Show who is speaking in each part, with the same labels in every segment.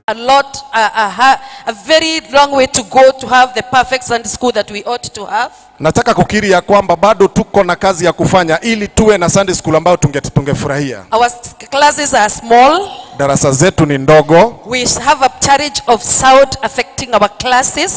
Speaker 1: a lot, a, a, ha- a very long way to go to have the perfect Sunday school that we ought to have.
Speaker 2: Nataka kukiri ya kwamba bado tuko na kazi ya kufanya ili tuwe na Sunday school ambayo tunge, tungefurahia.
Speaker 1: Our s- classes are small.
Speaker 2: Darasa zetu ni ndogo,
Speaker 1: We have a charge of sound affecting our classes.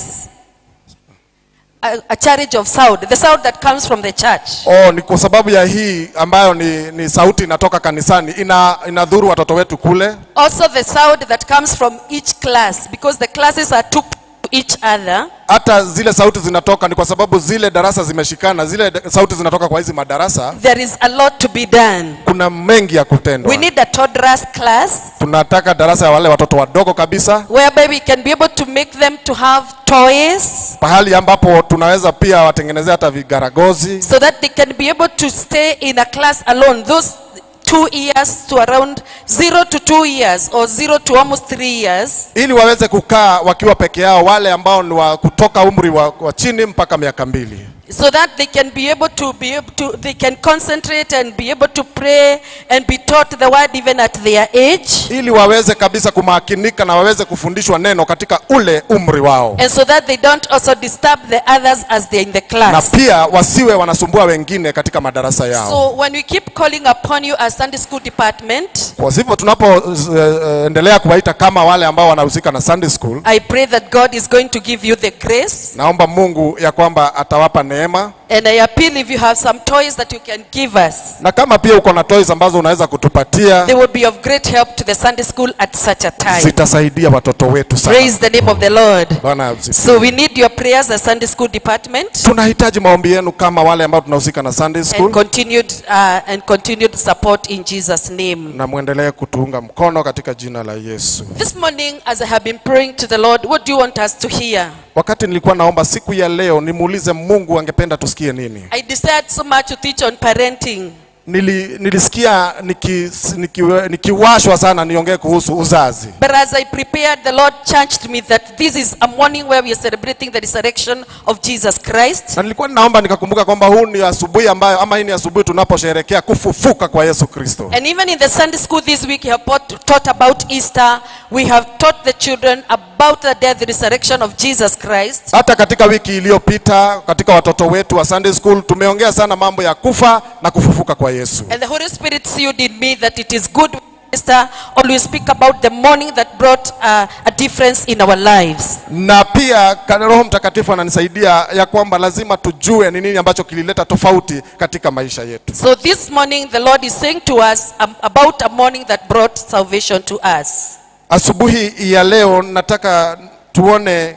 Speaker 1: A, a charge of sound, the sound that comes from the church.
Speaker 2: oh, ni kwa sababu ya hii ambayo ni, ni sauti inatoka kanisani ina, inadhuru watoto wetu kule.
Speaker 1: Also the sound that comes from each class because the classes are two to each other.
Speaker 2: Hata zile sauti zinatoka ni kwa sababu zile darasa zimeshikana, zile da- sauti zinatoka kwa hizi madarasa.
Speaker 1: There is a lot to be done.
Speaker 2: Kuna mengi ya kutendwa.
Speaker 1: We need a toddlers class
Speaker 2: Tunataka darasa ya wale watoto wadogo kabisa,
Speaker 1: whereby we can be able to make them to have toys
Speaker 2: pahali ambapo tunaweza pia watengenezea hata vigaragozi
Speaker 1: so that they can be able to stay in a class alone. Those two years to around zero to two years or zero to almost three years
Speaker 2: ili waweze kukaa wakiwa peke yao, wale ambao ni wa kutoka umri wa, wa chini mpaka miaka mbili,
Speaker 1: so that they can be able to be able to they can concentrate and be able to pray and be taught the word even at their age
Speaker 2: ili waweze kabisa kumakinika na waweze kufundishwa neno katika ule umri wao,
Speaker 1: and so that they don't also disturb the others as they're in the
Speaker 2: na
Speaker 1: class
Speaker 2: pia wasiwe wanasumbua wengine katika madarasa yao.
Speaker 1: so when we keep calling upon you as sunday school department
Speaker 2: Kwa hivyo tunapoendelea kuwaita kama wale ambao wanahusika na Sunday school,
Speaker 1: i pray that god is going to give you the grace
Speaker 2: naomba Mungu ya kwamba atawapa neema,
Speaker 1: and i appeal if you have some toys that you can give us
Speaker 2: na kama pia uko na toys ambazo unaweza kutupatia,
Speaker 1: they will be of great help to the sunday school at such a time
Speaker 2: zitasaidia watoto wetu sana.
Speaker 1: praise the name of the lord
Speaker 2: Bwana asifiwe.
Speaker 1: so we need your prayers as sunday school department
Speaker 2: tunahitaji maombi yenu kama wale ambao tunahusika na Sunday
Speaker 1: and
Speaker 2: school,
Speaker 1: continued uh, and continued support in Jesus name.
Speaker 2: na mwendelee kutuunga mkono katika jina la Yesu.
Speaker 1: This morning as I have been praying to the Lord, what do you want us to hear?
Speaker 2: Wakati nilikuwa naomba siku ya leo, nimuulize Mungu angependa tusikie nini.
Speaker 1: I desired so much to teach on parenting.
Speaker 2: Nili, nilisikia nikis- nikiwe- nikiwashwa sana niongee kuhusu uzazi,
Speaker 1: But as I prepared, the Lord charged me that this is a morning where we are celebrating the resurrection of Jesus Christ.
Speaker 2: na nilikuwa ninaomba nikakumbuka kwamba huu ni asubuhi ambayo ama hii ni asubuhi tunaposherehekea kufufuka kwa Yesu Kristo.
Speaker 1: And even in the Sunday school this week, we have taught taught about Easter. We have taught the children about the death, the resurrection of Jesus Christ.
Speaker 2: Hata katika wiki iliyopita katika watoto wetu wa Sunday school tumeongea sana mambo ya kufa na kufufuka kwa Yesu.
Speaker 1: And the Holy Spirit sealed in me that it is good Esther always speak about the morning that brought uh, a difference in our lives.
Speaker 2: na pia ka- Roho Mtakatifu ananisaidia ya kwamba lazima tujue ni nini ambacho kilileta tofauti katika maisha yetu.
Speaker 1: So this morning the Lord is saying to us um, about a morning that brought salvation to us.
Speaker 2: Asubuhi ya leo nataka tuone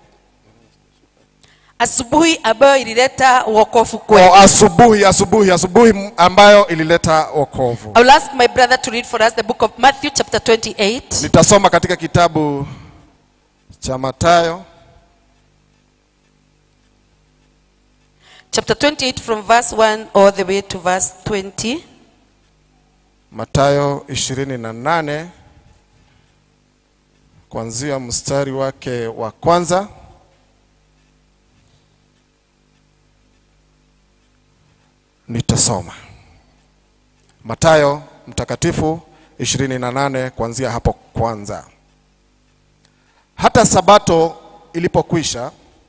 Speaker 1: Asubuhi ambayo ilileta wokovu
Speaker 2: o,
Speaker 1: kwetu.
Speaker 2: asubuhi asubuhi asubuhi m- ambayo ilileta wokovu.
Speaker 1: I will ask my brother to read for us the book of Matthew chapter 28.
Speaker 2: Nitasoma katika kitabu cha Mathayo
Speaker 1: Chapter 28 from verse 1 all the way to verse 20.
Speaker 2: Mathayo 28 kuanzia mstari wake wa kwanza nitasoma. Mathayo mtakatifu 28 kuanzia hapo kwanza. Hata sabato ilipokwisha,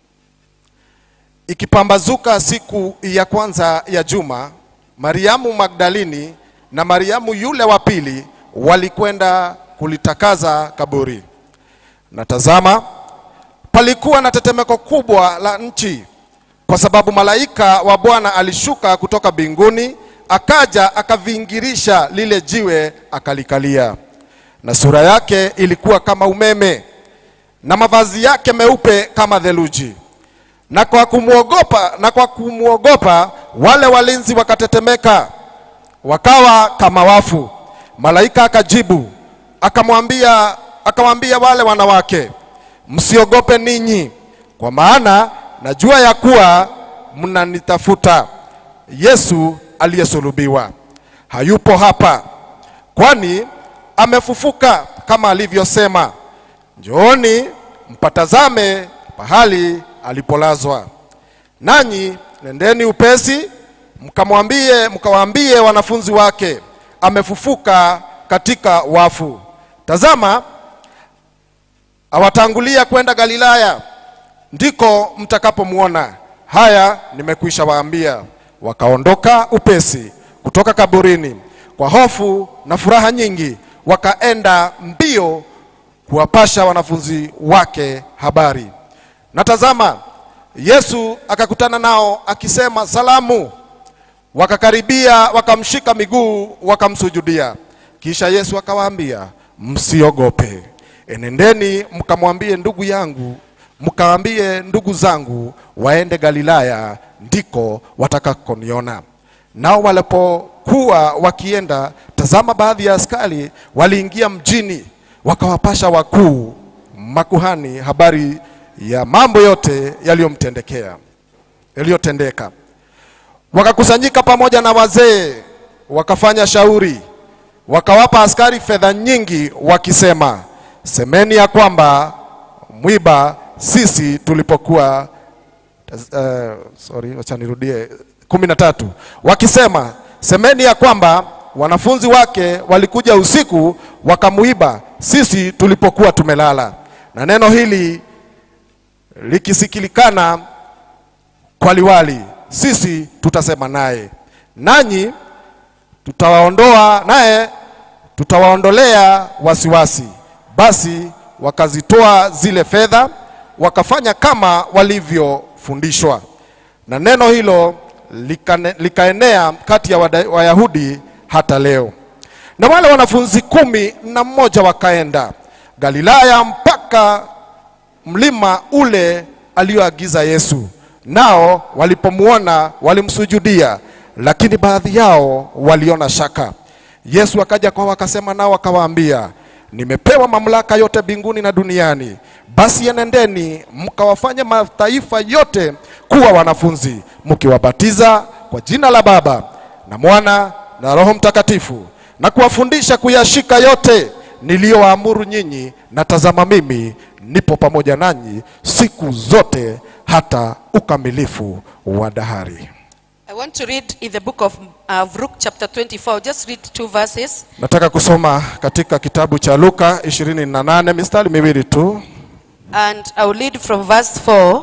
Speaker 2: ikipambazuka siku ya kwanza ya juma, Mariamu Magdalini na Mariamu yule wa pili walikwenda kulitakaza kaburi. Na tazama, palikuwa na tetemeko kubwa la nchi, kwa sababu malaika wa Bwana alishuka kutoka mbinguni, akaja akavingirisha lile jiwe akalikalia, na sura yake ilikuwa kama umeme, na mavazi yake meupe kama theluji na kwa kumwogopa na kwa kumwogopa wale walinzi wakatetemeka wakawa kama wafu malaika akajibu akamwambia akamwambia wale wanawake msiogope ninyi kwa maana najua ya kuwa mnanitafuta yesu aliyesulubiwa hayupo hapa kwani amefufuka kama alivyosema njooni mpatazame pahali alipolazwa. Nanyi nendeni upesi mkamwambie mkawaambie wanafunzi wake amefufuka katika wafu. Tazama awatangulia kwenda Galilaya, ndiko mtakapomwona. Haya nimekwisha waambia. Wakaondoka upesi kutoka kaburini kwa hofu na furaha nyingi, wakaenda mbio kuwapasha wanafunzi wake habari. Na tazama, Yesu akakutana nao akisema, salamu. Wakakaribia, wakamshika miguu, wakamsujudia. Kisha Yesu akawaambia, msiogope, enendeni mkamwambie ndugu yangu, mkaambie ndugu zangu waende Galilaya, ndiko watakakoniona. Nao walipokuwa wakienda, tazama, baadhi ya askari waliingia mjini, wakawapasha wakuu makuhani habari ya mambo yote yaliyomtendekea yaliyotendeka. Wakakusanyika pamoja na wazee, wakafanya shauri, wakawapa askari fedha nyingi, wakisema, semeni ya kwamba mwiba sisi tulipokuwa uh, sorry, wacha nirudie kumi na tatu, wakisema semeni ya kwamba wanafunzi wake walikuja usiku wakamuiba sisi tulipokuwa tumelala. Na neno hili likisikilikana kwa liwali, sisi tutasema naye, nanyi tutawaondoa naye, tutawaondolea wasiwasi. Basi wakazitoa zile fedha, wakafanya kama walivyofundishwa, na neno hilo likane, likaenea kati ya wada- Wayahudi hata leo. Na wale wanafunzi kumi na mmoja wakaenda Galilaya mpaka mlima ule alioagiza Yesu. Nao walipomwona walimsujudia, lakini baadhi yao waliona shaka. Yesu akaja kwao akasema nao akawaambia, nimepewa mamlaka yote mbinguni na duniani. Basi enendeni mkawafanye mataifa yote kuwa wanafunzi, mkiwabatiza kwa jina la Baba na Mwana na Roho Mtakatifu, na kuwafundisha kuyashika yote niliyowaamuru nyinyi, na tazama, mimi nipo pamoja nanyi siku zote hata ukamilifu wa dahari.
Speaker 1: I want to read in the book of uh, Luke chapter 24. I'll just read two verses.
Speaker 2: Nataka kusoma katika kitabu cha Luka 28 mistari miwili tu.
Speaker 1: And I'll read from verse 4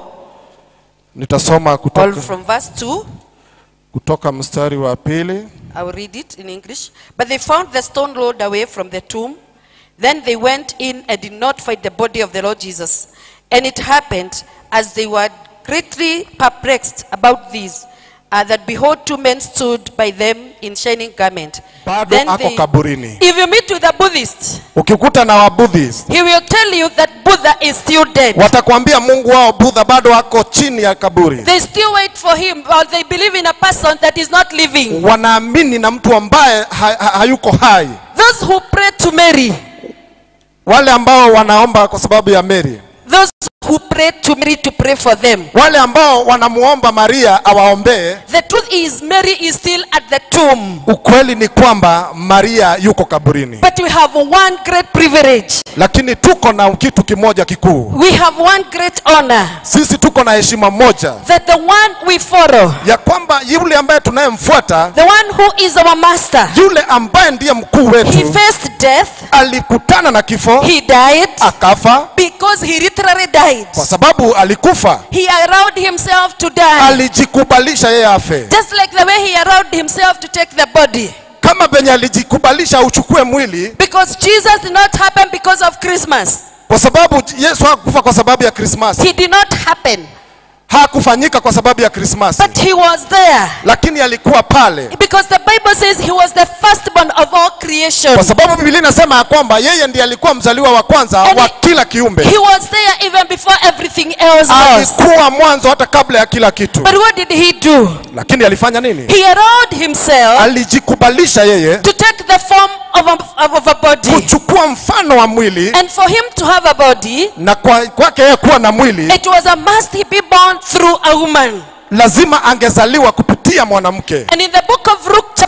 Speaker 2: Nitasoma
Speaker 1: or
Speaker 2: kutoka,
Speaker 1: from verse 2.
Speaker 2: kutoka mstari wa pili.
Speaker 1: I will read it in English. But they found the stone rolled away from the tomb. Then they went in and did not find the body of the Lord Jesus. And it happened, as they were greatly perplexed about this, uh, that behold, two men stood by them in shining garment.
Speaker 2: Bado
Speaker 1: Then
Speaker 2: ako
Speaker 1: they-
Speaker 2: kaburini.
Speaker 1: if you meet with a Buddhist,
Speaker 2: Ukikuta na Wabuddhist
Speaker 1: he will tell you that Buddha is still dead.
Speaker 2: watakwambia Mungu wao Budha bado ako chini ya kaburi.
Speaker 1: They still wait for him, or they believe in a person that is not living.
Speaker 2: Wanaamini na mtu ambaye ha, ha, hayuko hai.
Speaker 1: Those who pray to Mary,
Speaker 2: Wale ambao wanaomba kwa sababu ya Mary,
Speaker 1: those who pray to Mary to pray for them.
Speaker 2: wale ambao wanamuomba Maria awaombee.
Speaker 1: The truth is, Mary is still at the tomb.
Speaker 2: Ukweli ni kwamba Maria yuko kaburini,
Speaker 1: But we have one great privilege.
Speaker 2: lakini tuko na kitu kimoja kikuu.
Speaker 1: We have one great honor
Speaker 2: Sisi tuko na heshima moja
Speaker 1: that the one we follow,
Speaker 2: ya kwamba yule ambaye tunayemfuata,
Speaker 1: the one who is our master,
Speaker 2: yule ambaye ndiye mkuu
Speaker 1: he
Speaker 2: wetu,
Speaker 1: faced death,
Speaker 2: alikutana na kifo
Speaker 1: he died
Speaker 2: akafa,
Speaker 1: because he literally died.
Speaker 2: kwa sababu alikufa,
Speaker 1: He allowed himself to die.
Speaker 2: alijikubalisha yeye afe,
Speaker 1: Just like the way he allowed himself to take the body.
Speaker 2: kama venye alijikubalisha uchukue mwili,
Speaker 1: Because Jesus did not happen because of Christmas.
Speaker 2: kwa sababu Yesu hakufa kwa sababu ya Krismasi,
Speaker 1: He did not happen.
Speaker 2: hakufanyika kwa sababu ya Krismasi,
Speaker 1: But he was there.
Speaker 2: lakini alikuwa pale
Speaker 1: Because the Bible says he was the firstborn of all creation.
Speaker 2: kwa sababu Biblia inasema ya kwamba yeye ndiye alikuwa mzaliwa wa kwanza
Speaker 1: And
Speaker 2: wa
Speaker 1: he-
Speaker 2: kila kiumbe,
Speaker 1: He was there even before everything else was.
Speaker 2: alikuwa mwanzo hata kabla ya kila kitu.
Speaker 1: But what did he do?
Speaker 2: Lakini alifanya nini?
Speaker 1: He allowed himself
Speaker 2: Alijikubalisha yeye
Speaker 1: to take the form of a, of a body.
Speaker 2: kuchukua mfano wa mwili,
Speaker 1: And for him to have a body,
Speaker 2: na kwa- kwake yeye kuwa na mwili,
Speaker 1: it was a must he be born through a woman.
Speaker 2: lazima angezaliwa kupitia mwanamke.
Speaker 1: And in the book of Luke chapter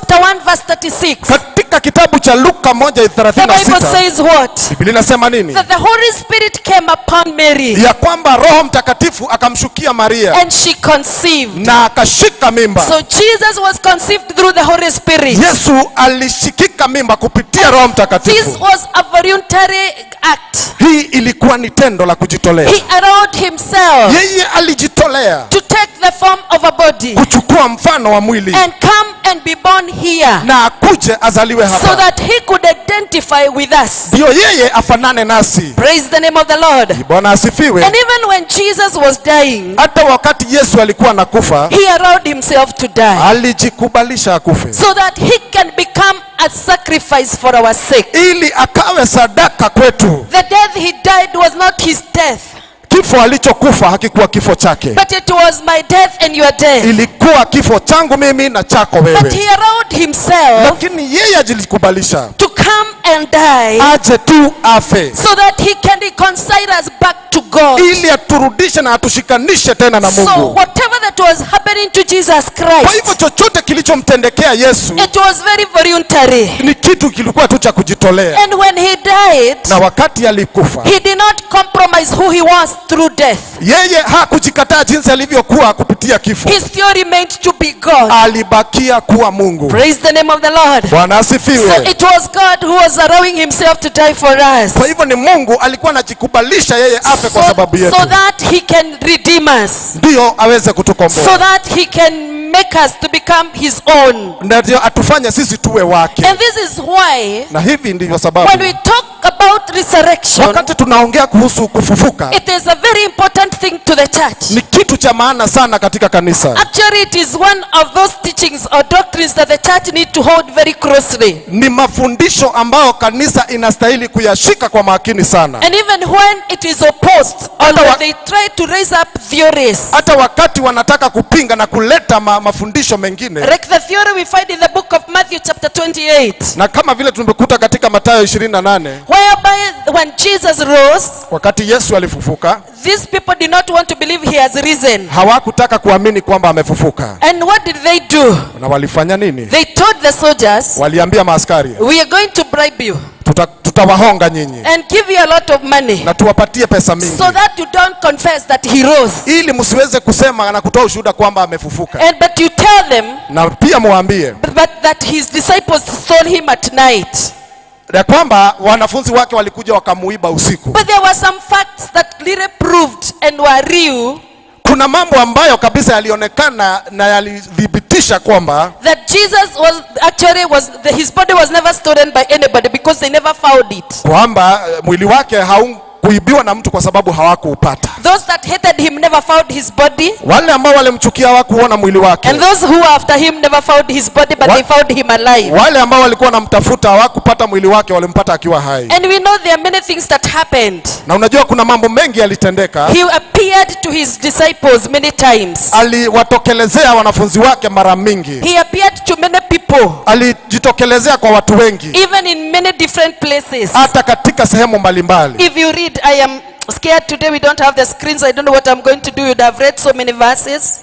Speaker 1: chapter 1 verse 36,
Speaker 2: katika kitabu cha luka
Speaker 1: the Bible
Speaker 2: 1:36
Speaker 1: says what?
Speaker 2: biblia inasema nini
Speaker 1: That the Holy Spirit came upon Mary
Speaker 2: ya kwamba roho mtakatifu akamshukia maria
Speaker 1: and she conceived.
Speaker 2: na akashika mimba
Speaker 1: So Jesus was conceived through the Holy Spirit.
Speaker 2: yesu alishikika mimba kupitia roho
Speaker 1: This
Speaker 2: mtakatifu
Speaker 1: was a voluntary act.
Speaker 2: hii ilikuwa ni tendo la kujitolea
Speaker 1: He allowed himself
Speaker 2: yeye alijitolea
Speaker 1: to take the form of a body
Speaker 2: kuchukua mfano wa mwili
Speaker 1: and come and be born here
Speaker 2: na akuje azaliwe
Speaker 1: so
Speaker 2: hapa
Speaker 1: that he could identify with us.
Speaker 2: ndiyo yeye afanane nasi
Speaker 1: Praise the name of the Lord.
Speaker 2: bwana asifiwe
Speaker 1: And even when Jesus was dying,
Speaker 2: hata wakati yesu alikuwa nakufa
Speaker 1: he allowed himself to die
Speaker 2: alijikubalisha akufe
Speaker 1: so that he can become a sacrifice for our sake.
Speaker 2: ili akawe sadaka kwetu
Speaker 1: The death he died was not his death,
Speaker 2: kifo alichokufa hakikuwa kifo chake
Speaker 1: but it was my death and your death.
Speaker 2: ilikuwa kifo changu mimi na chako
Speaker 1: But
Speaker 2: wewe
Speaker 1: he allowed himself
Speaker 2: lakini yeye ajilikubalisha
Speaker 1: to come and die
Speaker 2: aje tu afe
Speaker 1: so that he can reconcile us back to God.
Speaker 2: ili aturudishe na atushikanishe tena na
Speaker 1: So
Speaker 2: mungu
Speaker 1: whatever that was happening to Jesus
Speaker 2: kwa
Speaker 1: Christ,
Speaker 2: hivyo chochote kilichomtendekea yesu
Speaker 1: it was very voluntary.
Speaker 2: ni kitu kilikuwa tu cha kujitolea
Speaker 1: And when he died,
Speaker 2: na wakati alikufa
Speaker 1: he did not compromise who he was through death.
Speaker 2: yeye hakujikataa jinsi alivyokuwa kupitia kifo
Speaker 1: He still remained to be God.
Speaker 2: alibakia kuwa mungu
Speaker 1: Praise the name of the Lord.
Speaker 2: bwana
Speaker 1: So
Speaker 2: asifiwe
Speaker 1: it was God who was allowing himself to die for us.
Speaker 2: kwa hivyo ni mungu alikuwa anajikubalisha yeye afe kwa
Speaker 1: So,
Speaker 2: sababu yetu
Speaker 1: so that he can redeem us.
Speaker 2: ndiyo aweze
Speaker 1: So
Speaker 2: kutukomboa
Speaker 1: that he can make us to become his own.
Speaker 2: na ndio atufanye sisi tuwe wake
Speaker 1: And this is why
Speaker 2: na hivi ndivyo
Speaker 1: when
Speaker 2: sababu
Speaker 1: we talk about resurrection,
Speaker 2: wakati tunaongea kuhusu kufufuka
Speaker 1: it is a very important thing to the church.
Speaker 2: ni kitu cha maana sana katika kanisa
Speaker 1: Actually, it is one of those teachings or doctrines that the church need to hold very closely.
Speaker 2: ni mafundisho ambayo kanisa inastahili kuyashika kwa makini sana
Speaker 1: And even when it is opposed or
Speaker 2: Hata wa-
Speaker 1: when they try to raise up theories,
Speaker 2: hata wakati wanataka kupinga na kuleta ma, mafundisho mengine
Speaker 1: like the theory we find in the book of Matthew chapter 28,
Speaker 2: na kama vile tumekuta katika matayo 28
Speaker 1: whereby when Jesus rose,
Speaker 2: wakati yesu alifufuka
Speaker 1: these people did not want to believe he has risen.
Speaker 2: hawakutaka kuamini kwamba amefufuka
Speaker 1: And what did they do?
Speaker 2: na walifanya nini
Speaker 1: They told the soldiers,
Speaker 2: waliambia maaskari
Speaker 1: We are going to bribe you
Speaker 2: tuta, tutawahonga nyinyi
Speaker 1: and give you a lot of money
Speaker 2: na tuwapatie pesa mingi
Speaker 1: so that you don't confess that he rose.
Speaker 2: ili msiweze kusema na kutoa ushuhuda kwamba amefufuka
Speaker 1: And but you tell them
Speaker 2: na pia muwaambie
Speaker 1: but that his disciples stole him at night.
Speaker 2: ya kwamba wanafunzi wake walikuja wakamuiba usiku
Speaker 1: But there were some facts that really proved and were real
Speaker 2: kuna mambo ambayo kabisa yalionekana na yalithibitisha kwamba
Speaker 1: that Jesus was actually was the, his body was never stolen by anybody because they never found it.
Speaker 2: kwamba eh, mwili wake haukuibiwa na mtu kwa sababu hawakuupata
Speaker 1: Those that hated him never found his body,
Speaker 2: wale ambao walimchukia hawakuona mwili wake
Speaker 1: and those who were after him never found his body, but
Speaker 2: What?
Speaker 1: they found him alive.
Speaker 2: wale ambao walikuwa wanamtafuta hawakupata mwili wake walimpata akiwa hai
Speaker 1: And we know there are many things that happened.
Speaker 2: na unajua kuna mambo mengi yalitendeka
Speaker 1: He appeared to his disciples many times.
Speaker 2: aliwatokelezea wanafunzi wake mara mingi
Speaker 1: He appeared to many people,
Speaker 2: alijitokelezea kwa watu wengi
Speaker 1: even in many different places.
Speaker 2: hata katika sehemu mbalimbali
Speaker 1: If you read, I am scared today we don't have the screens. I don't know what I'm going to do. You'd have read so many verses.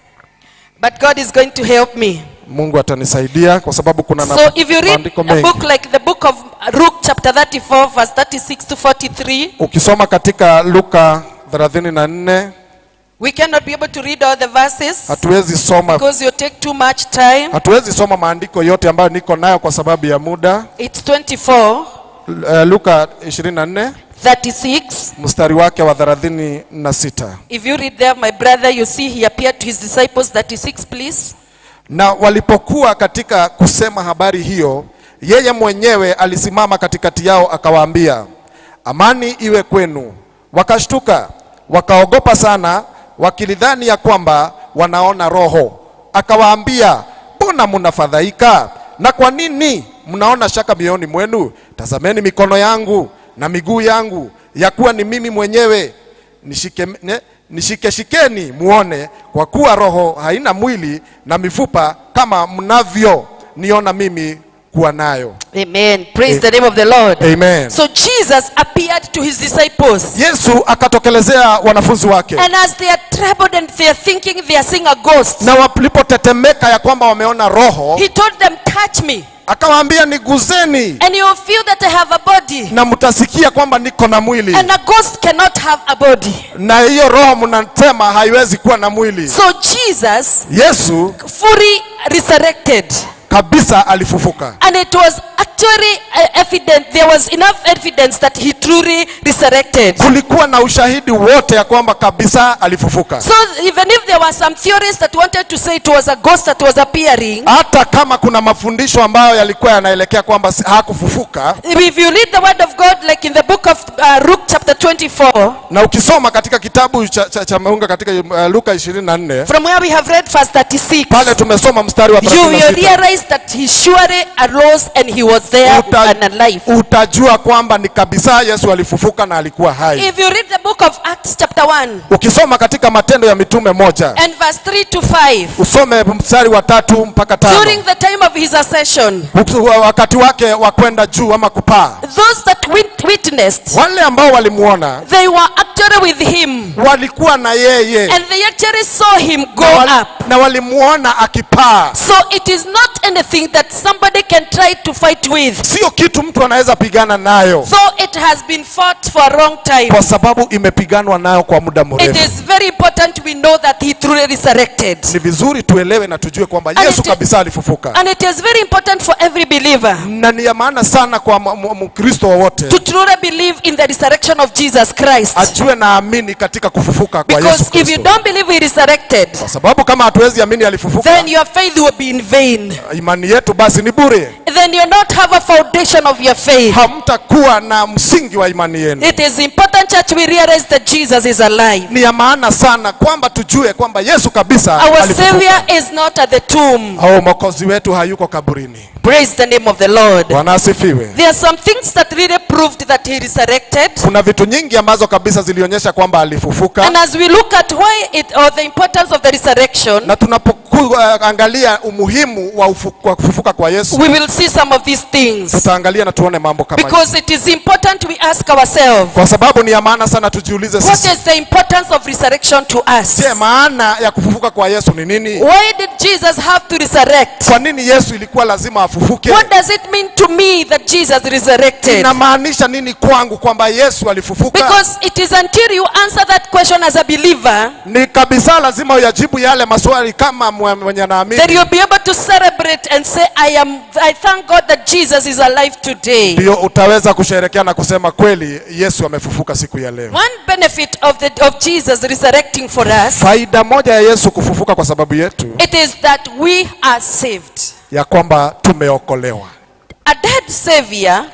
Speaker 1: But God is going to help me.
Speaker 2: mungu atanisaidia kwa sababu kuna na-
Speaker 1: So if you read
Speaker 2: maandiko
Speaker 1: a
Speaker 2: mengi
Speaker 1: book like the book of Luke chapter 34 verse 36 to 43,
Speaker 2: ukisoma katika luka 34
Speaker 1: we cannot be able to read all the verses
Speaker 2: hatuwezi soma
Speaker 1: because you take too much time.
Speaker 2: hatuwezi soma maandiko yote ambayo niko nayo kwa sababu ya muda
Speaker 1: It's 24,
Speaker 2: uh, luka 24
Speaker 1: 36.
Speaker 2: mstari wake wa 36
Speaker 1: If you read there, my brother, you see he appeared to his disciples. 36, please.
Speaker 2: na walipokuwa katika kusema habari hiyo yeye mwenyewe alisimama katikati yao akawaambia amani iwe kwenu wakashtuka wakaogopa sana wakilidhani ya kwamba wanaona roho akawaambia mbona mnafadhaika na kwa nini mnaona shaka mioyoni mwenu tazameni mikono yangu na miguu yangu ya kuwa ni mimi mwenyewe nishike, ne, nishikeshikeni muone kwa kuwa roho haina mwili na mifupa kama mnavyo niona mimi kuwa nayo
Speaker 1: Amen. Praise the name of the Lord.
Speaker 2: amen
Speaker 1: So Jesus appeared to his disciples.
Speaker 2: yesu akatokelezea wanafunzi wake
Speaker 1: And as they are troubled and they are thinking they are seeing a ghost,
Speaker 2: na walipotetemeka ya kwamba wameona roho
Speaker 1: he told them, Touch me,
Speaker 2: akawaambia niguzeni
Speaker 1: and you will feel that I have a body.
Speaker 2: na mtasikia kwamba niko na mwili
Speaker 1: And a ghost cannot have a body.
Speaker 2: na hiyo roho mnasema haiwezi kuwa na mwili
Speaker 1: So Jesus
Speaker 2: yesu
Speaker 1: fully resurrected.
Speaker 2: kabisa alifufuka
Speaker 1: And it was actually uh, evident, there was enough evidence that he truly resurrected.
Speaker 2: kulikuwa na ushahidi wote ya kwamba kabisa alifufuka
Speaker 1: So even if there were some theories that wanted to say it was a ghost that was appearing,
Speaker 2: hata kama kuna mafundisho ambayo yalikuwa yanaelekea kwamba si- hakufufuka
Speaker 1: if you read the word of God, like in the book of uh, Luke chapter 24,
Speaker 2: na ukisoma katika kitabu cha, cha, cha maunga katika uh, luka 24
Speaker 1: from where we have read verse 36,
Speaker 2: pale tumesoma mstari wa
Speaker 1: you will
Speaker 2: 36
Speaker 1: realize that he surely arose and he was there
Speaker 2: Uta-
Speaker 1: and alive.
Speaker 2: utajua kwamba ni kabisa yesu alifufuka na alikuwa hai
Speaker 1: If you read the book of Acts chapter 1
Speaker 2: ukisoma katika matendo ya mitume moja
Speaker 1: and verse 3 to 5,
Speaker 2: usome mstari wa tatu mpaka
Speaker 1: during
Speaker 2: tano
Speaker 1: the time of his ascension,
Speaker 2: Uki- wa- wakati wake wa kwenda juu ama kupaa
Speaker 1: those that wit- witnessed,
Speaker 2: wale ambao walimuona
Speaker 1: they were actually with him
Speaker 2: walikuwa na yeye
Speaker 1: and they actually saw him go
Speaker 2: na, wali,
Speaker 1: up.
Speaker 2: na walimuona akipaa
Speaker 1: So it is not anything that somebody can try to fight with.
Speaker 2: sio kitu mtu anaweza pigana nayo
Speaker 1: Though it has been fought for a long time,
Speaker 2: kwa sababu imepiganwa nayo kwa muda
Speaker 1: it
Speaker 2: mrefu
Speaker 1: is very important we know that he truly resurrected.
Speaker 2: ni vizuri tuelewe na tujue kwamba
Speaker 1: And
Speaker 2: yesu
Speaker 1: it-
Speaker 2: kabisa alifufuka
Speaker 1: And it is very important for every believer
Speaker 2: na ni ya maana sana kwa m- m- mkristo wowote
Speaker 1: to truly believe in the resurrection of Jesus Christ.
Speaker 2: ajue na amini katika kufufuka kwa yesu
Speaker 1: Because if you
Speaker 2: kristo
Speaker 1: don't believe he resurrected,
Speaker 2: kwa sababu kama hatuwezi amini alifufuka
Speaker 1: then your faith will be in vain.
Speaker 2: imani yetu basi ni bure
Speaker 1: Then you not have a foundation of your faith.
Speaker 2: hamtakuwa na msingi wa imani yenu
Speaker 1: It is important, church, we realize that Jesus is alive.
Speaker 2: ni ya maana sana kwamba tujue kwamba yesu kabisa
Speaker 1: Our
Speaker 2: alifufuka.
Speaker 1: Savior is not at the tomb.
Speaker 2: au mwokozi wetu hayuko kaburini
Speaker 1: Praise the name of the Lord.
Speaker 2: bwana asifiwe
Speaker 1: There are some things that really proved that he resurrected.
Speaker 2: kuna vitu nyingi ambazo kabisa zilionyesha kwamba alifufuka
Speaker 1: And as we look at why it or the importance of the resurrection,
Speaker 2: na tunapoangalia umuhimu wa ufu- wa kufufuka kwa yesu
Speaker 1: we will see some of these things.
Speaker 2: tutaangalia na tuone mambo kama hiyo.
Speaker 1: Because it is important we ask ourselves,
Speaker 2: kwa sababu ni ya maana sana tujiulize
Speaker 1: what
Speaker 2: sisi
Speaker 1: is the importance of resurrection to us?
Speaker 2: je maana ya kufufuka kwa yesu ni nini
Speaker 1: Why did Jesus have to resurrect?
Speaker 2: kwa nini yesu ilikuwa lazima afufuke
Speaker 1: What does it mean to me that Jesus resurrected?
Speaker 2: inamaanisha nini kwangu kwamba yesu alifufuka
Speaker 1: Because it is until you answer that question as a believer
Speaker 2: ni kabisa lazima uyajibu yale maswali kama mwe- mwenye naamini
Speaker 1: that you'll be able to celebrate and say, I am I thank God that Jesus is alive today.
Speaker 2: ndio utaweza kusherekea na kusema kweli yesu amefufuka siku ya leo
Speaker 1: One benefit of the of Jesus resurrecting for us,
Speaker 2: faida moja ya yesu kufufuka kwa sababu yetu
Speaker 1: it is that we are saved.
Speaker 2: ya kwamba tumeokolewa
Speaker 1: A dead savior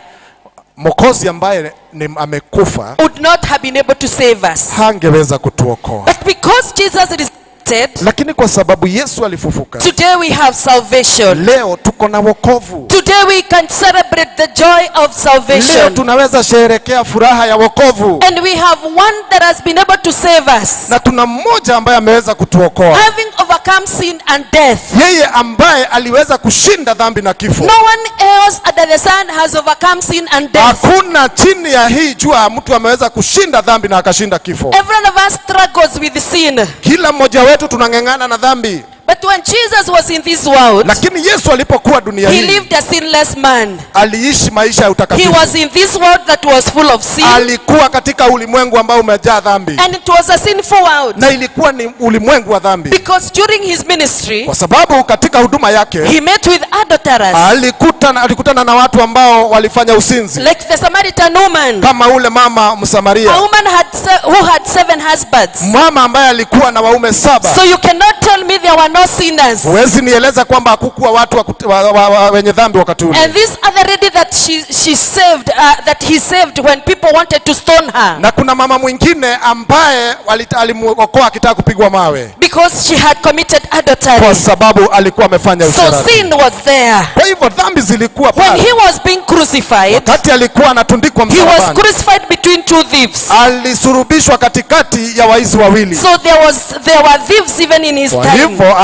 Speaker 2: mokozi ambaye ni amekufa
Speaker 1: would not have been able to save us.
Speaker 2: hangeweza kutuokoa
Speaker 1: But because Jesus resurrected,
Speaker 2: lakini kwa sababu yesu alifufuka
Speaker 1: today we have salvation.
Speaker 2: leo tuko na wokovu
Speaker 1: Today we can celebrate the joy of
Speaker 2: leo
Speaker 1: salvation.
Speaker 2: tunaweza sherekea furaha ya wokovu
Speaker 1: And we have one that has been able to save us.
Speaker 2: na tuna mmoja ambaye ameweza kutuokoa
Speaker 1: Having overcome sin and death.
Speaker 2: yeye ambaye aliweza kushinda dhambi na kifo
Speaker 1: No one else under the sun has overcome sin and death.
Speaker 2: hakuna chini ya hii jua mtu ameweza kushinda dhambi na akashinda kifo
Speaker 1: Every one of us struggles with sin.
Speaker 2: kila mmoja wetu tunang'eng'ana na dhambi
Speaker 1: But when Jesus was in this world,
Speaker 2: lakini yesu alipokuwa dunia
Speaker 1: he
Speaker 2: hii
Speaker 1: lived a sinless man.
Speaker 2: aliishi maisha ya
Speaker 1: He
Speaker 2: utakatifu
Speaker 1: was in this world that was full of sin,
Speaker 2: alikuwa katika ulimwengu ambao umejaa dhambi
Speaker 1: and it was a sinful world.
Speaker 2: na ilikuwa ni ulimwengu wa dhambi
Speaker 1: Because during his ministry,
Speaker 2: kwa sababu katika huduma yake
Speaker 1: he met with adulterers,
Speaker 2: alikutana, alikutana na watu ambao walifanya usinzi
Speaker 1: like the Samaritan woman.
Speaker 2: kama ule mama
Speaker 1: A
Speaker 2: msamaria
Speaker 1: woman had se- who had seven husbands.
Speaker 2: mama ambaye alikuwa na waume saba
Speaker 1: So you cannot tell me there were no sinners.
Speaker 2: huwezi nieleza kwamba hakukuwa watu wa, kut- wa, wa, wa, wenye dhambi wakati ule
Speaker 1: And this other lady that she she saved, uh, that he saved when people wanted to stone her,
Speaker 2: na kuna mama mwingine ambaye walita- alimuokoa akitaka kupigwa mawe
Speaker 1: because she had committed
Speaker 2: kwa
Speaker 1: adultery.
Speaker 2: sababu alikuwa amefanya
Speaker 1: So
Speaker 2: usherati
Speaker 1: sin was there.
Speaker 2: kwa hivyo dhambi zilikuwa
Speaker 1: When
Speaker 2: pale
Speaker 1: he was being crucified,
Speaker 2: wakati alikuwa anatundikwa
Speaker 1: he was
Speaker 2: msalabani
Speaker 1: crucified between two thieves.
Speaker 2: alisurubishwa katikati ya waizi wawili
Speaker 1: So there was there were thieves even in his
Speaker 2: kwa
Speaker 1: time.
Speaker 2: hivyo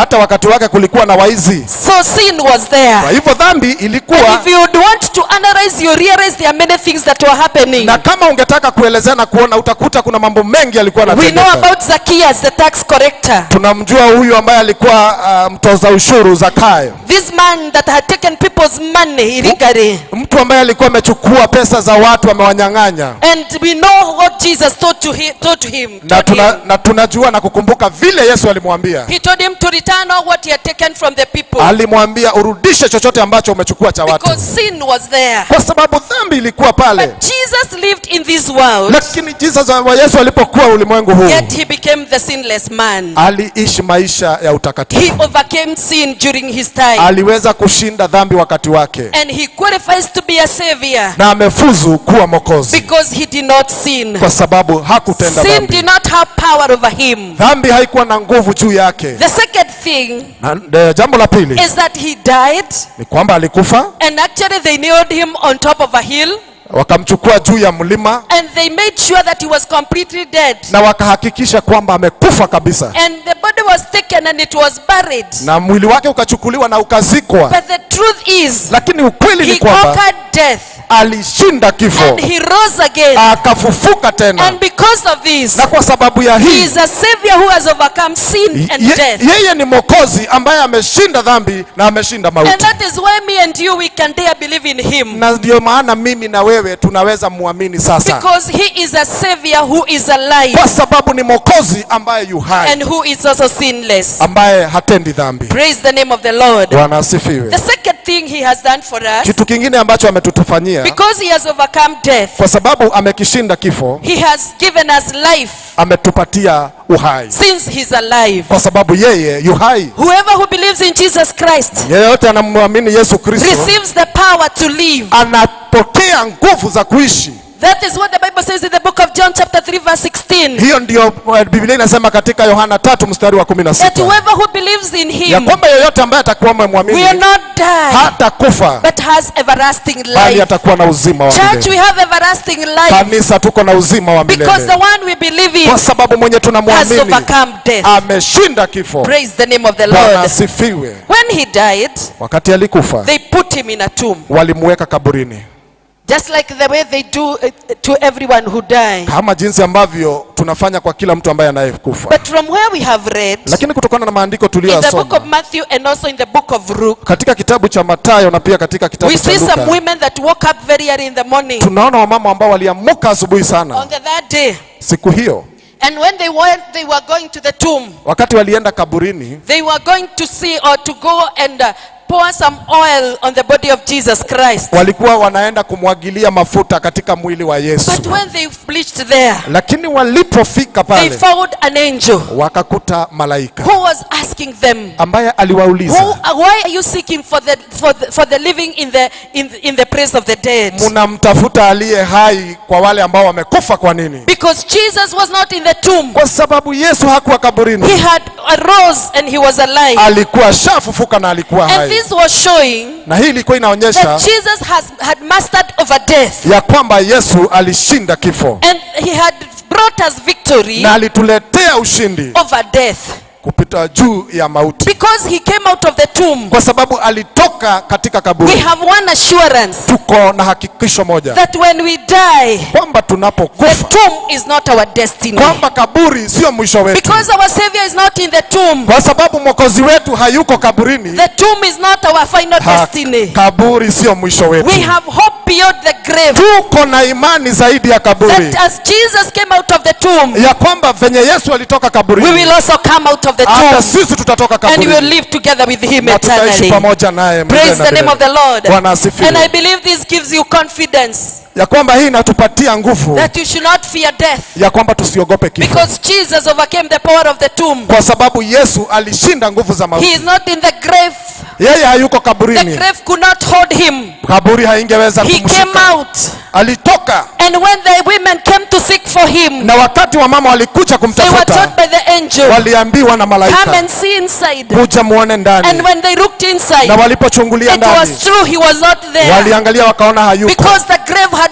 Speaker 2: hata wakati wake kulikuwa na waizi
Speaker 1: So sin was there.
Speaker 2: kwa hivyo dhambi
Speaker 1: And
Speaker 2: ilikuwa
Speaker 1: if you would want to analyze, you realize there are many things that were happening.
Speaker 2: na kama ungetaka kuelezea na kuona utakuta kuna mambo mengi yalikuwa
Speaker 1: We know
Speaker 2: yanatendeka
Speaker 1: about Zacchaeus, the tax collector.
Speaker 2: tunamjua huyu ambaye alikuwa uh, mtoza ushuru zakayo
Speaker 1: This man that had taken people's money illegally.
Speaker 2: mtu ambaye alikuwa amechukua pesa za watu amewanyang'anya
Speaker 1: And we know what Jesus told to him. Told to him,
Speaker 2: na,
Speaker 1: told
Speaker 2: tuna,
Speaker 1: him.
Speaker 2: na tunajua na kukumbuka vile yesu alimwambia
Speaker 1: He told him to return all what he had taken from the people.
Speaker 2: alimwambia urudishe chochote ambacho umechukua cha watu
Speaker 1: Because sin was there.
Speaker 2: kwa sababu dhambi ilikuwa pale
Speaker 1: But Jesus lived in this world,
Speaker 2: lakini jesus wa yesu alipokuwa ulimwengu huu
Speaker 1: yet he became the sinless man.
Speaker 2: aliishi maisha ya
Speaker 1: He
Speaker 2: utakatifu
Speaker 1: overcame sin during his time.
Speaker 2: aliweza kushinda dhambi wakati wake
Speaker 1: And he qualifies to be a savior
Speaker 2: na amefuzu kuwa mokozi
Speaker 1: because he did not sin.
Speaker 2: kwa sababu hakutenda
Speaker 1: Sin
Speaker 2: dhambi
Speaker 1: did not have power over him.
Speaker 2: dhambi haikuwa na nguvu juu yake
Speaker 1: The second thing
Speaker 2: na, de, jambo la pili
Speaker 1: is that he died,
Speaker 2: ni kwamba alikufa
Speaker 1: and actually they nailed him on top of a hill,
Speaker 2: wakamchukua juu ya mlima
Speaker 1: and they made sure that he was completely dead.
Speaker 2: na wakahakikisha kwamba amekufa kabisa
Speaker 1: And the body was taken and it was buried.
Speaker 2: na mwili wake ukachukuliwa na ukazikwa
Speaker 1: But the truth is,
Speaker 2: lakini ukweli
Speaker 1: he
Speaker 2: ni kwamba
Speaker 1: conquered death
Speaker 2: alishinda kifo
Speaker 1: and he rose again.
Speaker 2: akafufuka tena
Speaker 1: And because of this,
Speaker 2: na kwa sababu ya
Speaker 1: he
Speaker 2: hii
Speaker 1: is a savior who has overcome sin and
Speaker 2: ye,
Speaker 1: death.
Speaker 2: yeye ni mokozi ambaye ameshinda dhambi na ameshinda
Speaker 1: And
Speaker 2: mauti
Speaker 1: that is why me and you, we can dare believe in him.
Speaker 2: na ndio maana mimi na wewe tunaweza muamini sasa
Speaker 1: Because he is a savior who is alive
Speaker 2: kwa sababu ni mokozi ambaye yu hai
Speaker 1: and who is also sinless.
Speaker 2: ambaye hatendi dhambi
Speaker 1: Praise the name of the Lord.
Speaker 2: bwana asifiwe
Speaker 1: The second thing he has done for us,
Speaker 2: kitu kingine ambacho ametutufanyia
Speaker 1: because he has overcome death,
Speaker 2: kwa sababu amekishinda kifo
Speaker 1: he has given us life
Speaker 2: ametupatia uhai
Speaker 1: since he's alive.
Speaker 2: kwa sababu yeye yu hai
Speaker 1: Whoever who believes in Jesus Christ
Speaker 2: yeyote anamwamini yesu kristo
Speaker 1: receives the power to live.
Speaker 2: anapokea nguvu za kuishi
Speaker 1: That is what the Bible says in the book of John, chapter 3, verse 16.
Speaker 2: hiyo ndio eh, biblia inasema katika yohana tatu mstari wa kumi na
Speaker 1: That
Speaker 2: sita
Speaker 1: whoever who believes in
Speaker 2: ya
Speaker 1: him
Speaker 2: kwamba yeyote ambaye atakuwa amemwamini
Speaker 1: will not die,
Speaker 2: hata kufa
Speaker 1: but has everlasting
Speaker 2: bali
Speaker 1: life.
Speaker 2: atakuwa na uzima wa
Speaker 1: Church, we
Speaker 2: milele
Speaker 1: have everlasting life
Speaker 2: kanisa tuko na uzima wa
Speaker 1: because the
Speaker 2: milele
Speaker 1: one we believe in
Speaker 2: kwa sababu mwenye
Speaker 1: has
Speaker 2: tunamwamini
Speaker 1: overcome death.
Speaker 2: ameshinda kifo
Speaker 1: Praise the name of the
Speaker 2: bwana
Speaker 1: Lord.
Speaker 2: asifiwe
Speaker 1: When he died,
Speaker 2: wakati alikufa
Speaker 1: they put him in a tomb,
Speaker 2: walimweka kaburini
Speaker 1: just like the way they do uh, to everyone who dies.
Speaker 2: kama jinsi ambavyo tunafanya kwa kila mtu ambaye anayekufa
Speaker 1: But from where we have read,
Speaker 2: lakini kutokana na maandiko
Speaker 1: in the book
Speaker 2: tuliyoyasoma
Speaker 1: of Matthew and also in the book of Luke,
Speaker 2: katika kitabu cha matayo na pia katika kitabu
Speaker 1: we
Speaker 2: cha
Speaker 1: see some
Speaker 2: luka
Speaker 1: women that woke up very early in the morning
Speaker 2: tunaona wamama ambao waliamuka asubuhi sana
Speaker 1: on the third day.
Speaker 2: siku hiyo
Speaker 1: And when they went, they were going to the tomb.
Speaker 2: wakati walienda kaburini
Speaker 1: They were going to see or to go and uh, pour some oil on the body of Jesus Christ.
Speaker 2: walikuwa wanaenda kumwagilia mafuta katika mwili wa yesu
Speaker 1: But when they bleached there,
Speaker 2: lakini walipofika
Speaker 1: they
Speaker 2: pale
Speaker 1: found an angel
Speaker 2: wakakuta malaika
Speaker 1: who was asking them,
Speaker 2: ambaye
Speaker 1: who,
Speaker 2: aliwauliza
Speaker 1: uh, why are you seeking for the, for the, for the living in the, in, the, in the place of the dead?
Speaker 2: mnamtafuta aliye hai kwa wale ambao wamekufa kwa nini
Speaker 1: Because Jesus was not in the tomb.
Speaker 2: kwa sababu yesu hakuwa
Speaker 1: He
Speaker 2: kaburini
Speaker 1: had arose and he was alive.
Speaker 2: alikuwa shafufuka na alikuwa
Speaker 1: And
Speaker 2: hai
Speaker 1: this was showing
Speaker 2: na hii ilikuwa inaonyesha
Speaker 1: that Jesus has, had mastered over death.
Speaker 2: ya kwamba yesu alishinda kifo
Speaker 1: And he had brought us victory
Speaker 2: na alituletea ushindi
Speaker 1: over death.
Speaker 2: kupita juu ya mauti
Speaker 1: Because he came out of the tomb,
Speaker 2: kwa sababu alitoka katika
Speaker 1: we
Speaker 2: kaburi
Speaker 1: have one assurance
Speaker 2: tuko na hakikisho moja
Speaker 1: that when we die,
Speaker 2: kwamba
Speaker 1: the
Speaker 2: tunapokufa
Speaker 1: tomb is not our destiny.
Speaker 2: kwamba kaburi sio mwisho wetu
Speaker 1: Because our Savior is not in the tomb,
Speaker 2: kwa sababu mwokozi wetu hayuko kaburini
Speaker 1: the tomb is not our final
Speaker 2: ha,
Speaker 1: destiny.
Speaker 2: kaburi sio mwisho wetu
Speaker 1: We have hope beyond the grave.
Speaker 2: tuko na imani zaidi ya kaburi
Speaker 1: That as Jesus came out of the tomb,
Speaker 2: ya kwamba venye yesu alitoka
Speaker 1: we
Speaker 2: kaburini
Speaker 1: will also come out of the
Speaker 2: hata
Speaker 1: tomb
Speaker 2: sisi tutatoka
Speaker 1: and we will
Speaker 2: kaburini
Speaker 1: live together with Him
Speaker 2: na tutaishi
Speaker 1: eternally.
Speaker 2: pamoja naye milele
Speaker 1: Praise
Speaker 2: na
Speaker 1: the name of the
Speaker 2: milele.
Speaker 1: Lord.
Speaker 2: Bwana asifiwe.
Speaker 1: And I believe this gives you confidence
Speaker 2: ya kwamba hii inatupatia nguvu
Speaker 1: that you should not fear death
Speaker 2: ya kwamba tusiogope kifo
Speaker 1: because Jesus overcame the power of the tomb.
Speaker 2: kwa sababu yesu alishinda nguvu za
Speaker 1: He
Speaker 2: mauti
Speaker 1: is not in the grave.
Speaker 2: yeye hayuko
Speaker 1: The
Speaker 2: kaburini
Speaker 1: grave could not hold him.
Speaker 2: kaburi haingeweza
Speaker 1: He came
Speaker 2: kumshika
Speaker 1: out.
Speaker 2: alitoka
Speaker 1: And when the women came to seek for him,
Speaker 2: na wakati wa mama walikuja
Speaker 1: they were
Speaker 2: kumtafuta
Speaker 1: told by the angel,
Speaker 2: waliambiwa na
Speaker 1: come
Speaker 2: malaika
Speaker 1: and see inside.
Speaker 2: kuja muone ndani
Speaker 1: And when they looked inside,
Speaker 2: na walipochungulia
Speaker 1: it was
Speaker 2: ndani
Speaker 1: true he was not there
Speaker 2: waliangalia wakaona hayuko
Speaker 1: because the grave had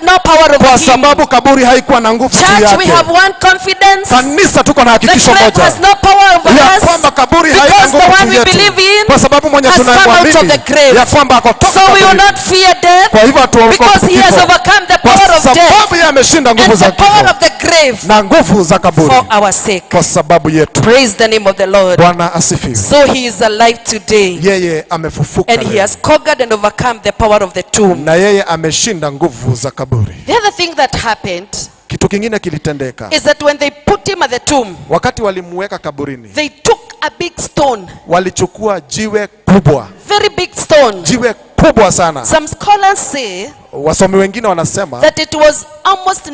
Speaker 1: had no power over
Speaker 2: kwa
Speaker 1: him.
Speaker 2: sababu kaburi haikuwa na nguvu juu
Speaker 1: Church, we
Speaker 2: yake
Speaker 1: have one confidence.
Speaker 2: kanisa tuko na
Speaker 1: The
Speaker 2: hakikisho
Speaker 1: grave
Speaker 2: moja
Speaker 1: has no power over
Speaker 2: ya
Speaker 1: us.
Speaker 2: kwamba kaburi haina
Speaker 1: Because the
Speaker 2: nguvu
Speaker 1: one
Speaker 2: juu
Speaker 1: we
Speaker 2: yetu
Speaker 1: believe in
Speaker 2: kwa sababu mwenye
Speaker 1: has come out of
Speaker 2: tunayemwamini
Speaker 1: the grave.
Speaker 2: ya kwamba akotoka
Speaker 1: So we will
Speaker 2: kaburini.
Speaker 1: not fear death
Speaker 2: kwa hivyo hatuogopi
Speaker 1: because he has
Speaker 2: kifo.
Speaker 1: overcome the
Speaker 2: kwa
Speaker 1: power of death
Speaker 2: sababu yeye ameshinda nguvu
Speaker 1: and
Speaker 2: za
Speaker 1: the power
Speaker 2: kifo
Speaker 1: of the grave
Speaker 2: na nguvu za kaburi
Speaker 1: for our sake.
Speaker 2: kwa sababu yetu
Speaker 1: Praise the name of the Lord.
Speaker 2: bwana asifiwe
Speaker 1: So he is alive today
Speaker 2: yeye amefufuka
Speaker 1: and he
Speaker 2: leo.
Speaker 1: has conquered and overcome the power of the tomb.
Speaker 2: na yeye ameshinda nguvu za kaburi
Speaker 1: The other thing that happened
Speaker 2: kitu kingine kilitendeka
Speaker 1: is that when they put him at the tomb,
Speaker 2: wakati walimuweka kaburini
Speaker 1: they took a big stone,
Speaker 2: walichukua jiwe kubwa
Speaker 1: very big stone.
Speaker 2: jiwe kubwa sana
Speaker 1: Some scholars say
Speaker 2: wasomi wengine wanasema
Speaker 1: that it was almost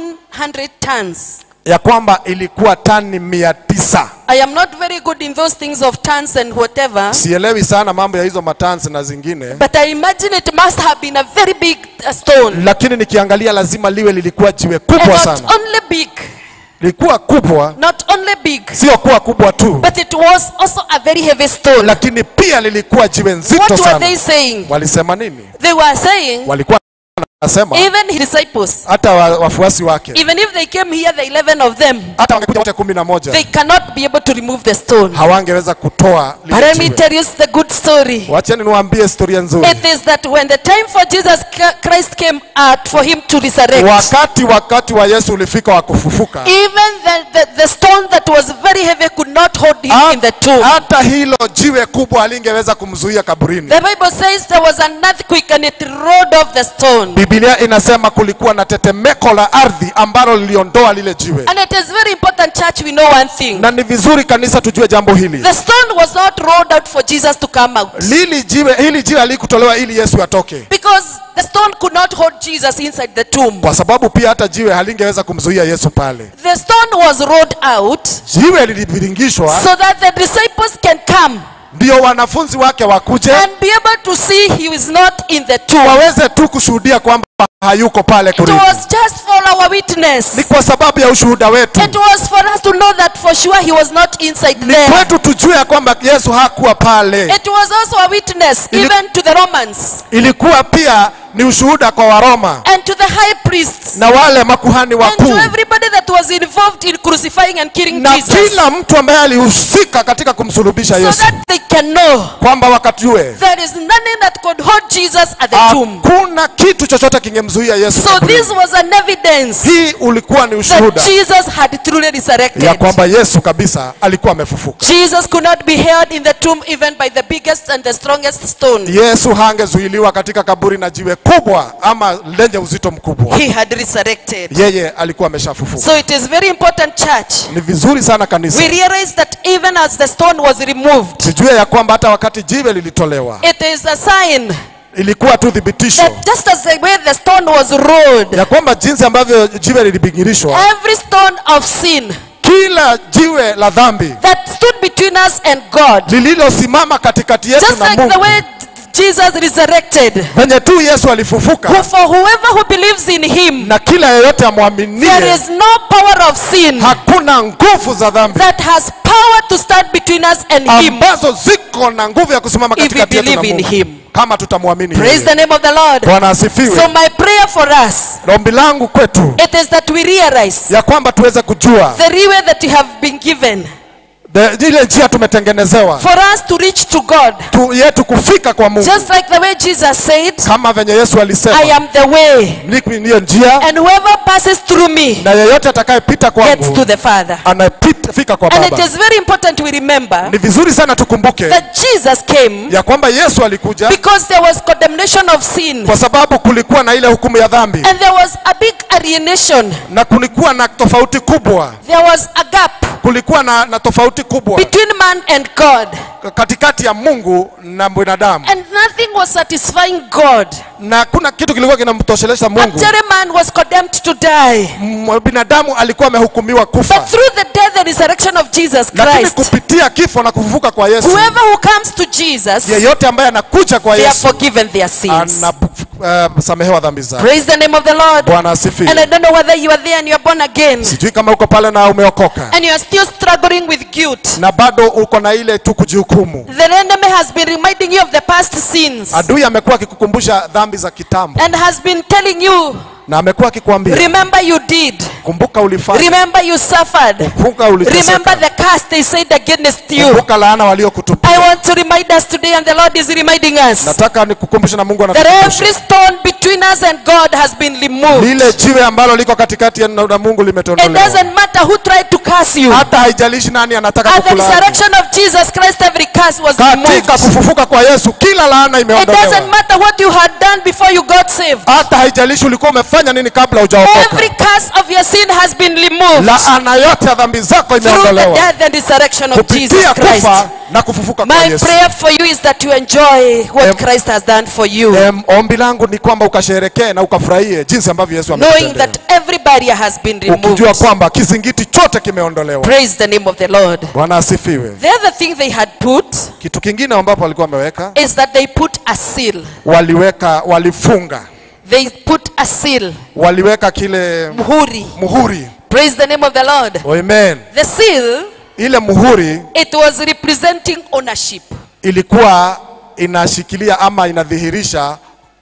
Speaker 1: 900 tons.
Speaker 2: ya kwamba ilikuwa tani mia tisa
Speaker 1: I am not very good in those things of tons and whatever,
Speaker 2: sielewi sana mambo ya hizo matansi na zingine
Speaker 1: but I imagine it must have been a very big uh, stone.
Speaker 2: lakini nikiangalia lazima liwe lilikuwa jiwe
Speaker 1: And
Speaker 2: kubwa
Speaker 1: not
Speaker 2: sana
Speaker 1: only big,
Speaker 2: lilikuwa kubwa
Speaker 1: not only big,
Speaker 2: sio kuwa kubwa tu
Speaker 1: but it was also a very heavy stone.
Speaker 2: lakini pia lilikuwa jiwe nzito
Speaker 1: What were
Speaker 2: sana
Speaker 1: they saying?
Speaker 2: walisema nini
Speaker 1: They were saying,
Speaker 2: walikuwa wanasema
Speaker 1: even his disciples,
Speaker 2: hata wa, wafuasi wake
Speaker 1: even if they came here, the 11 of them,
Speaker 2: hata wangekuja wote kumi na moja
Speaker 1: they cannot be able to remove the stone.
Speaker 2: hawangeweza kutoa
Speaker 1: But
Speaker 2: lile
Speaker 1: let me
Speaker 2: jiwe.
Speaker 1: tell you the good story.
Speaker 2: wacheni niwaambie historia nzuri
Speaker 1: It is that when the time for Jesus Christ came out for him to resurrect,
Speaker 2: wakati wakati wa yesu ulifika wa kufufuka
Speaker 1: even the, the, the stone that was very heavy could not hold him in the tomb.
Speaker 2: hata hilo jiwe kubwa halingeweza kumzuia kaburini
Speaker 1: The Bible says there was an earthquake and it rolled off the stone.
Speaker 2: bibilia inasema kulikuwa na tetemeko la ardhi ambalo liliondoa lile jiwe
Speaker 1: And it is very important, church, we know one thing.
Speaker 2: na ni vizuri kanisa tujue jambo hili
Speaker 1: The stone was not rolled out for Jesus to come out.
Speaker 2: lili jiwe hili jiwe halikutolewa ili yesu atoke
Speaker 1: Because the stone could not hold Jesus inside the tomb.
Speaker 2: kwa sababu pia hata jiwe halingeweza kumzuia yesu pale
Speaker 1: The stone was rolled out
Speaker 2: jiwe liliviringishwa
Speaker 1: so that the disciples can come
Speaker 2: ndio wanafunzi wake wakuje
Speaker 1: and be able to see he is not in the tomb.
Speaker 2: waweze tu kushuhudia kwamba hayuko pale
Speaker 1: It
Speaker 2: kurini
Speaker 1: was just for our witness.
Speaker 2: ni kwa sababu ya ushuhuda wetu
Speaker 1: It was for us to know that for sure he was not inside there.
Speaker 2: kwetu tujue ya kwamba yesu hakuwa pale
Speaker 1: It was also a witness
Speaker 2: Ili-
Speaker 1: even to the Romans
Speaker 2: ilikuwa pia ni ushuhuda kwa waroma
Speaker 1: and to the high priests
Speaker 2: na wale makuhani
Speaker 1: and to
Speaker 2: wakuu
Speaker 1: everybody that was involved in crucifying and killing
Speaker 2: na
Speaker 1: Jesus
Speaker 2: kila mtu ambaye alihusika katika kumsulubisha
Speaker 1: so
Speaker 2: yesu
Speaker 1: that they can know
Speaker 2: kwamba wakatujue
Speaker 1: there is nothing that could hold Jesus at the tomb.
Speaker 2: hakuna kitu chochote kingemzuia yesu
Speaker 1: So
Speaker 2: kaburini.
Speaker 1: this was an evidence
Speaker 2: hii ulikuwa ni ushuhuda
Speaker 1: that Jesus had truly
Speaker 2: ya
Speaker 1: resurrected.
Speaker 2: kwamba yesu kabisa alikuwa amefufuka
Speaker 1: Jesus could not be held in the tomb even by the biggest and the strongest stone.
Speaker 2: yesu hangezuiliwa katika kaburi na jiwe kubwa ama lenye uzito mkubwa
Speaker 1: He had resurrected.
Speaker 2: yeye alikuwa ameshafufuka
Speaker 1: So it is very important, church.
Speaker 2: ni vizuri sana kanisa
Speaker 1: We realize that even as the stone was removed,
Speaker 2: tujue ya kwamba hata wakati jiwe lilitolewa
Speaker 1: it is a sign
Speaker 2: ilikuwa tu thibitisho
Speaker 1: that just as the way the stone was rolled,
Speaker 2: ya kwamba jinsi ambavyo jiwe lilibingirishwa
Speaker 1: every stone of sin
Speaker 2: kila jiwe la dhambi
Speaker 1: that stood between us and God,
Speaker 2: lililosimama katikati yetu
Speaker 1: just
Speaker 2: na
Speaker 1: like the
Speaker 2: mungu
Speaker 1: way Jesus resurrected,
Speaker 2: venye tu yesu alifufuka
Speaker 1: who for whoever who believes in him,
Speaker 2: na kila yeyote
Speaker 1: there
Speaker 2: amwaminie
Speaker 1: is no power of sin
Speaker 2: hakuna nguvu za dhambi
Speaker 1: that has power to stand between us and him.
Speaker 2: ambazo ziko na nguvu ya kusimama
Speaker 1: If we
Speaker 2: katikati yetu na
Speaker 1: believe in
Speaker 2: mungu
Speaker 1: him.
Speaker 2: kama tutamwamini
Speaker 1: Praise
Speaker 2: yeye.
Speaker 1: the name of the Lord.
Speaker 2: bwana
Speaker 1: So
Speaker 2: asifiwe
Speaker 1: my prayer for us,
Speaker 2: ombi langu kwetu
Speaker 1: it is that we realize
Speaker 2: ya kwamba tuweze kujua
Speaker 1: the leeway that we have been given
Speaker 2: the- ile njia tumetengenezewa
Speaker 1: for us to reach to God.
Speaker 2: tu, yetu kufika kwa mungu
Speaker 1: Just like the way Jesus said,
Speaker 2: kama venye yesu
Speaker 1: I
Speaker 2: alisema
Speaker 1: am the way,
Speaker 2: "Mimi ndiyo njia
Speaker 1: and whoever passes through me
Speaker 2: na yeyote atakayepita
Speaker 1: gets to
Speaker 2: kwangu
Speaker 1: the Father.
Speaker 2: anafika kwa
Speaker 1: And it
Speaker 2: baba
Speaker 1: is very important we remember
Speaker 2: ni vizuri sana tukumbuke
Speaker 1: that Jesus came
Speaker 2: ya kwamba yesu alikuja
Speaker 1: because there was condemnation of sin,
Speaker 2: kwa sababu kulikuwa na ile hukumu ya dhambi
Speaker 1: and there was a big alienation.
Speaker 2: na kulikuwa na tofauti kubwa
Speaker 1: There was a gap
Speaker 2: kulikuwa na, na tofauti kubwa
Speaker 1: between man and God,
Speaker 2: katikati ya mungu na binadamu
Speaker 1: and nothing was satisfying God.
Speaker 2: na kuna kitu kilikuwa kinamtoshelesha mungu
Speaker 1: Actually, man was condemned to die.
Speaker 2: M- binadamu alikuwa amehukumiwa kufa
Speaker 1: But through the death and resurrection of Jesus
Speaker 2: lakini
Speaker 1: Christ,
Speaker 2: kupitia kifo na kufufuka kwa yesu
Speaker 1: whoever who comes to Jesus,
Speaker 2: yeyote ambaye anakuja kwa
Speaker 1: they are
Speaker 2: yesu
Speaker 1: forgiven their sins.
Speaker 2: anasamehewa dhambi zake
Speaker 1: Praise the name of the Lord.
Speaker 2: bwana
Speaker 1: And I
Speaker 2: asifiwe
Speaker 1: don't know whether you are there and you are born again,
Speaker 2: sijui kama uko pale na umeokoka
Speaker 1: and you are still struggling with guilt.
Speaker 2: na bado uko na ile tu kujihukumu
Speaker 1: The enemy has been reminding you of the past sins
Speaker 2: adui amekuwa akikukumbusha dhambi za kitambo
Speaker 1: and has been telling you
Speaker 2: na amekuwa akikwambia
Speaker 1: Remember you did.
Speaker 2: kumbuka ulifanya
Speaker 1: Remember you suffered.
Speaker 2: kumbuka uliteseka
Speaker 1: Remember the curse they said against you.
Speaker 2: kumbuka laana
Speaker 1: I
Speaker 2: waliokutupia
Speaker 1: want to remind us today, and the Lord is reminding us
Speaker 2: nataka nikukumbushe na mungu
Speaker 1: that
Speaker 2: anatukumbusha
Speaker 1: every stone between us and God has been removed.
Speaker 2: lile jiwe ambalo liko katikati ya na na mungu
Speaker 1: It
Speaker 2: limetolewa
Speaker 1: doesn't matter who tried to curse you.
Speaker 2: hata haijalishi nani anataka
Speaker 1: At the
Speaker 2: kukulaani
Speaker 1: resurrection of Jesus Christ, every curse was removed.
Speaker 2: katika kufufuka kwa yesu kila laana
Speaker 1: It doesn't
Speaker 2: imeondolewa
Speaker 1: matter what you had done before you got saved.
Speaker 2: hata haijalishi ulikuwa umefanya nini kabla hujaokoka
Speaker 1: Every curse of your sin has been removed
Speaker 2: laana yote ya dhambi zako
Speaker 1: through the
Speaker 2: imeondolewa
Speaker 1: death and resurrection of Jesus
Speaker 2: kupitia
Speaker 1: Christ.
Speaker 2: kufa na kufufuka kwa
Speaker 1: My
Speaker 2: yesu
Speaker 1: prayer for you is that you enjoy what
Speaker 2: Em-
Speaker 1: Christ has done for you,
Speaker 2: Em, ombi langu ni kwamba ukasherekee na ukafurahie jinsi ambavyo yesu
Speaker 1: knowing
Speaker 2: amekutendea
Speaker 1: that every barrier has been
Speaker 2: ukijua
Speaker 1: removed.
Speaker 2: kwamba kizingiti chote kimeondolewa
Speaker 1: Praise the name of the Lord.
Speaker 2: bwana asifiwe
Speaker 1: The other thing they had put
Speaker 2: kitu kingine ambapo walikuwa wameweka
Speaker 1: is that they put a seal.
Speaker 2: waliweka walifunga
Speaker 1: They put a seal,
Speaker 2: waliweka kile
Speaker 1: muhuri.
Speaker 2: muhuri
Speaker 1: Praise the name of the Lord.
Speaker 2: amen
Speaker 1: The seal,
Speaker 2: ile muhuri
Speaker 1: it was representing ownership.
Speaker 2: ilikuwa inashikilia ama inadhihirisha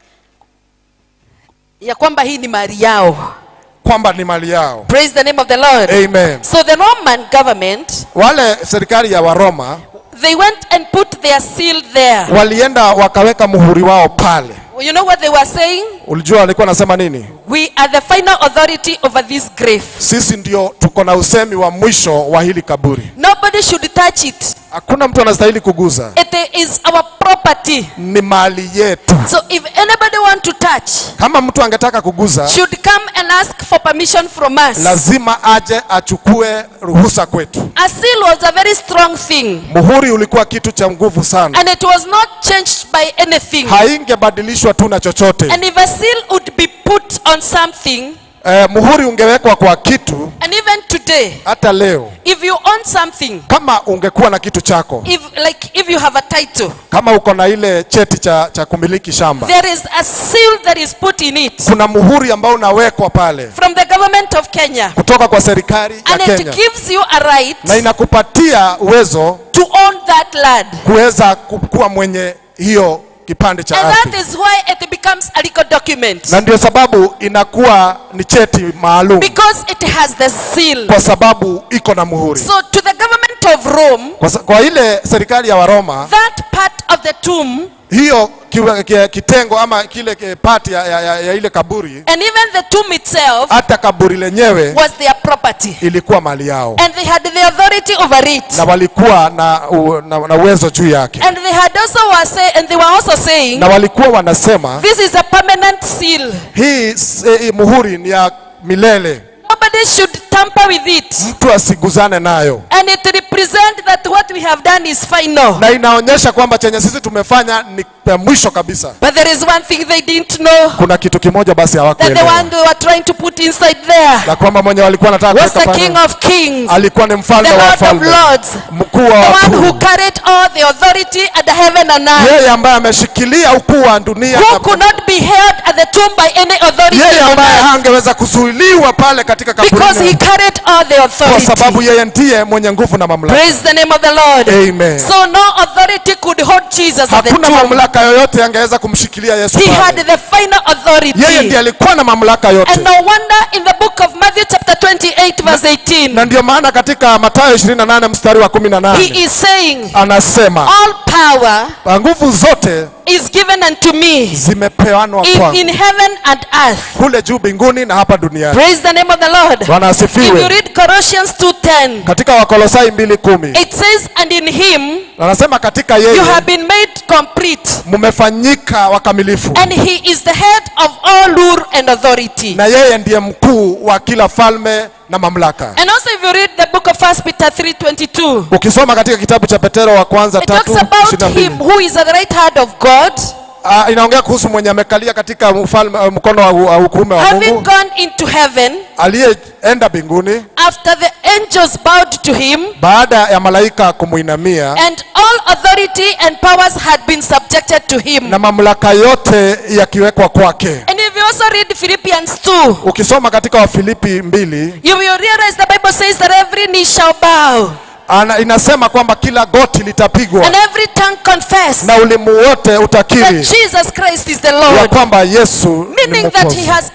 Speaker 1: ya kwamba hii ni mali yao
Speaker 2: kwamba ni mali yao
Speaker 1: praise the name of the lord
Speaker 2: amen
Speaker 1: so the roman government
Speaker 2: wale serikali ya waroma
Speaker 1: they went and put their seal there
Speaker 2: walienda wakaweka muhuri wao pale
Speaker 1: you know what they were saying
Speaker 2: ulijua walikuwa nasema nini
Speaker 1: we are the final authority over this grave
Speaker 2: sisi ndio tuko na usemi wa mwisho wa hili kaburi
Speaker 1: nobody should touch it
Speaker 2: hakuna mtu anastahili kuguza
Speaker 1: it is our property
Speaker 2: ni mali yetu
Speaker 1: so if anybody want to touch
Speaker 2: kama mtu angetaka kuguza
Speaker 1: should come and ask for permission from us
Speaker 2: lazima aje achukue ruhusa kwetu
Speaker 1: a seal was a very strong thing
Speaker 2: muhuri ulikuwa kitu cha nguvu sana
Speaker 1: and it was not changed by anything
Speaker 2: haingebadilishwa tu na chochote
Speaker 1: and if a seal would be put on something
Speaker 2: eh, muhuri ungewekwa kwa kitu
Speaker 1: and even today
Speaker 2: hata leo
Speaker 1: if you own something
Speaker 2: kama ungekuwa na kitu chako
Speaker 1: if like if you have a title
Speaker 2: kama uko na ile cheti cha, cha kumiliki shamba
Speaker 1: there is a seal that is put in it
Speaker 2: kuna muhuri ambao unawekwa pale
Speaker 1: from the government of kenya
Speaker 2: kutoka kwa serikali ya
Speaker 1: and it
Speaker 2: kenya
Speaker 1: gives you a right
Speaker 2: na inakupatia uwezo
Speaker 1: to own that land
Speaker 2: kuweza ku- kuwa mwenye hiyo kipande cha
Speaker 1: and that
Speaker 2: ardhi
Speaker 1: is why it becomes a legal document
Speaker 2: na ndio sababu inakuwa ni cheti maalum
Speaker 1: because it has the seal
Speaker 2: kwa sababu iko na muhuri
Speaker 1: so to the government of rome
Speaker 2: kwa, sa- kwa ile serikali ya waroma
Speaker 1: that part of the tomb
Speaker 2: hiyo kiwe- ki- kitengo ama kile ki- pati ya, ya, ya, ya ile kaburi
Speaker 1: and even the tomb itself
Speaker 2: hata kaburi lenyewe
Speaker 1: was their property
Speaker 2: ilikuwa mali yao
Speaker 1: and they had the authority over it
Speaker 2: na walikuwa na, u, na, na uwezo juu yake
Speaker 1: and they had also were say, and they were also saying
Speaker 2: na walikuwa wanasema
Speaker 1: this is a permanent seal
Speaker 2: hii s- eh, hii muhuri ni ya milele
Speaker 1: nobody should tamper with it
Speaker 2: mtu asiguzane nayo
Speaker 1: and it represents that what we have done is final
Speaker 2: na inaonyesha kwamba chenye sisi tumefanya ni ya mwisho kabisa
Speaker 1: but there is one thing they didn't know
Speaker 2: kuna kitu kimoja basi
Speaker 1: that the
Speaker 2: hawakuelewa
Speaker 1: one they were trying to put inside there
Speaker 2: na kwamba mwenye walikuwa wanataka
Speaker 1: was
Speaker 2: kuweka
Speaker 1: the
Speaker 2: pale
Speaker 1: king of kings
Speaker 2: alikuwa ni
Speaker 1: the
Speaker 2: mfalme wa
Speaker 1: lord of
Speaker 2: wafalme
Speaker 1: lords
Speaker 2: mkuu wa
Speaker 1: the one who
Speaker 2: wakuu
Speaker 1: carried all the authority at the heaven and earth
Speaker 2: yeye ambaye ameshikilia ukuu wa dunia
Speaker 1: who
Speaker 2: na-
Speaker 1: could not be held at the tomb by any authority
Speaker 2: yeye
Speaker 1: on
Speaker 2: ambaye
Speaker 1: earth
Speaker 2: hangeweza kuzuiliwa pale katika
Speaker 1: because he
Speaker 2: kaburi
Speaker 1: carried all the
Speaker 2: kwa sababu
Speaker 1: authority
Speaker 2: yeye ndiye mwenye nguvu na mamlaka
Speaker 1: praise the name of the lord
Speaker 2: Amen.
Speaker 1: so no authority could hold jesus at the
Speaker 2: hakuna
Speaker 1: tomb
Speaker 2: mamlaka yoyote angeweza kumshikilia yesu
Speaker 1: he
Speaker 2: pale.
Speaker 1: had the final authority
Speaker 2: yeye ndiye alikuwa na mamlaka yote
Speaker 1: And no wonder in the book of Matthew chapter 28 verse 18,
Speaker 2: na ndio maana katika matayo 28 mstari wa
Speaker 1: he
Speaker 2: 18
Speaker 1: is saying,
Speaker 2: anasema
Speaker 1: all power
Speaker 2: nguvu zote
Speaker 1: is given unto me
Speaker 2: zimepeanwa
Speaker 1: in,
Speaker 2: kwangu
Speaker 1: in heaven and earth.
Speaker 2: kule juu mbinguni na hapa duniani
Speaker 1: Praise the name of the Lord.
Speaker 2: bwana
Speaker 1: If you
Speaker 2: asifiwe
Speaker 1: read Colossians 2.10,
Speaker 2: katika wakolosai 2:10
Speaker 1: it says, and in him
Speaker 2: anasema katika
Speaker 1: you
Speaker 2: yeye
Speaker 1: have been made complete,
Speaker 2: mmefanyika wakamilifu
Speaker 1: and he is the head of all rule and authority.
Speaker 2: na yeye ndiye mkuu wa kila falme na mamlaka
Speaker 1: And also if you read the book of 1 Peter 3.22,
Speaker 2: ukisoma katika kitabu cha petero wa kwanza
Speaker 1: it talks
Speaker 2: tatu
Speaker 1: about
Speaker 2: ishirini na
Speaker 1: him
Speaker 2: mbili
Speaker 1: who is at the right hand of God,
Speaker 2: Ah, inaongea kuhusu mwenye amekalia katika mfalme, uh, mkono wa, wa ukuume wa
Speaker 1: having
Speaker 2: mungu
Speaker 1: gone into heaven,
Speaker 2: aliyeenda mbinguni
Speaker 1: after the angels bowed to him
Speaker 2: baada ya malaika kumwinamia
Speaker 1: and all authority and powers had been subjected to him
Speaker 2: na mamlaka yote yakiwekwa kwake
Speaker 1: and if you also read philippians 2
Speaker 2: ukisoma katika wafilipi mbili
Speaker 1: you will realize the bible says that every knee shall bow
Speaker 2: ana, inasema kwamba kila goti litapigwa
Speaker 1: and every tongue confess
Speaker 2: na ulimu wote
Speaker 1: that
Speaker 2: utakiri
Speaker 1: jesus christ is the
Speaker 2: ya
Speaker 1: lord
Speaker 2: kwamba yesu ni
Speaker 1: meaning that he
Speaker 2: mwokozi
Speaker 1: has all the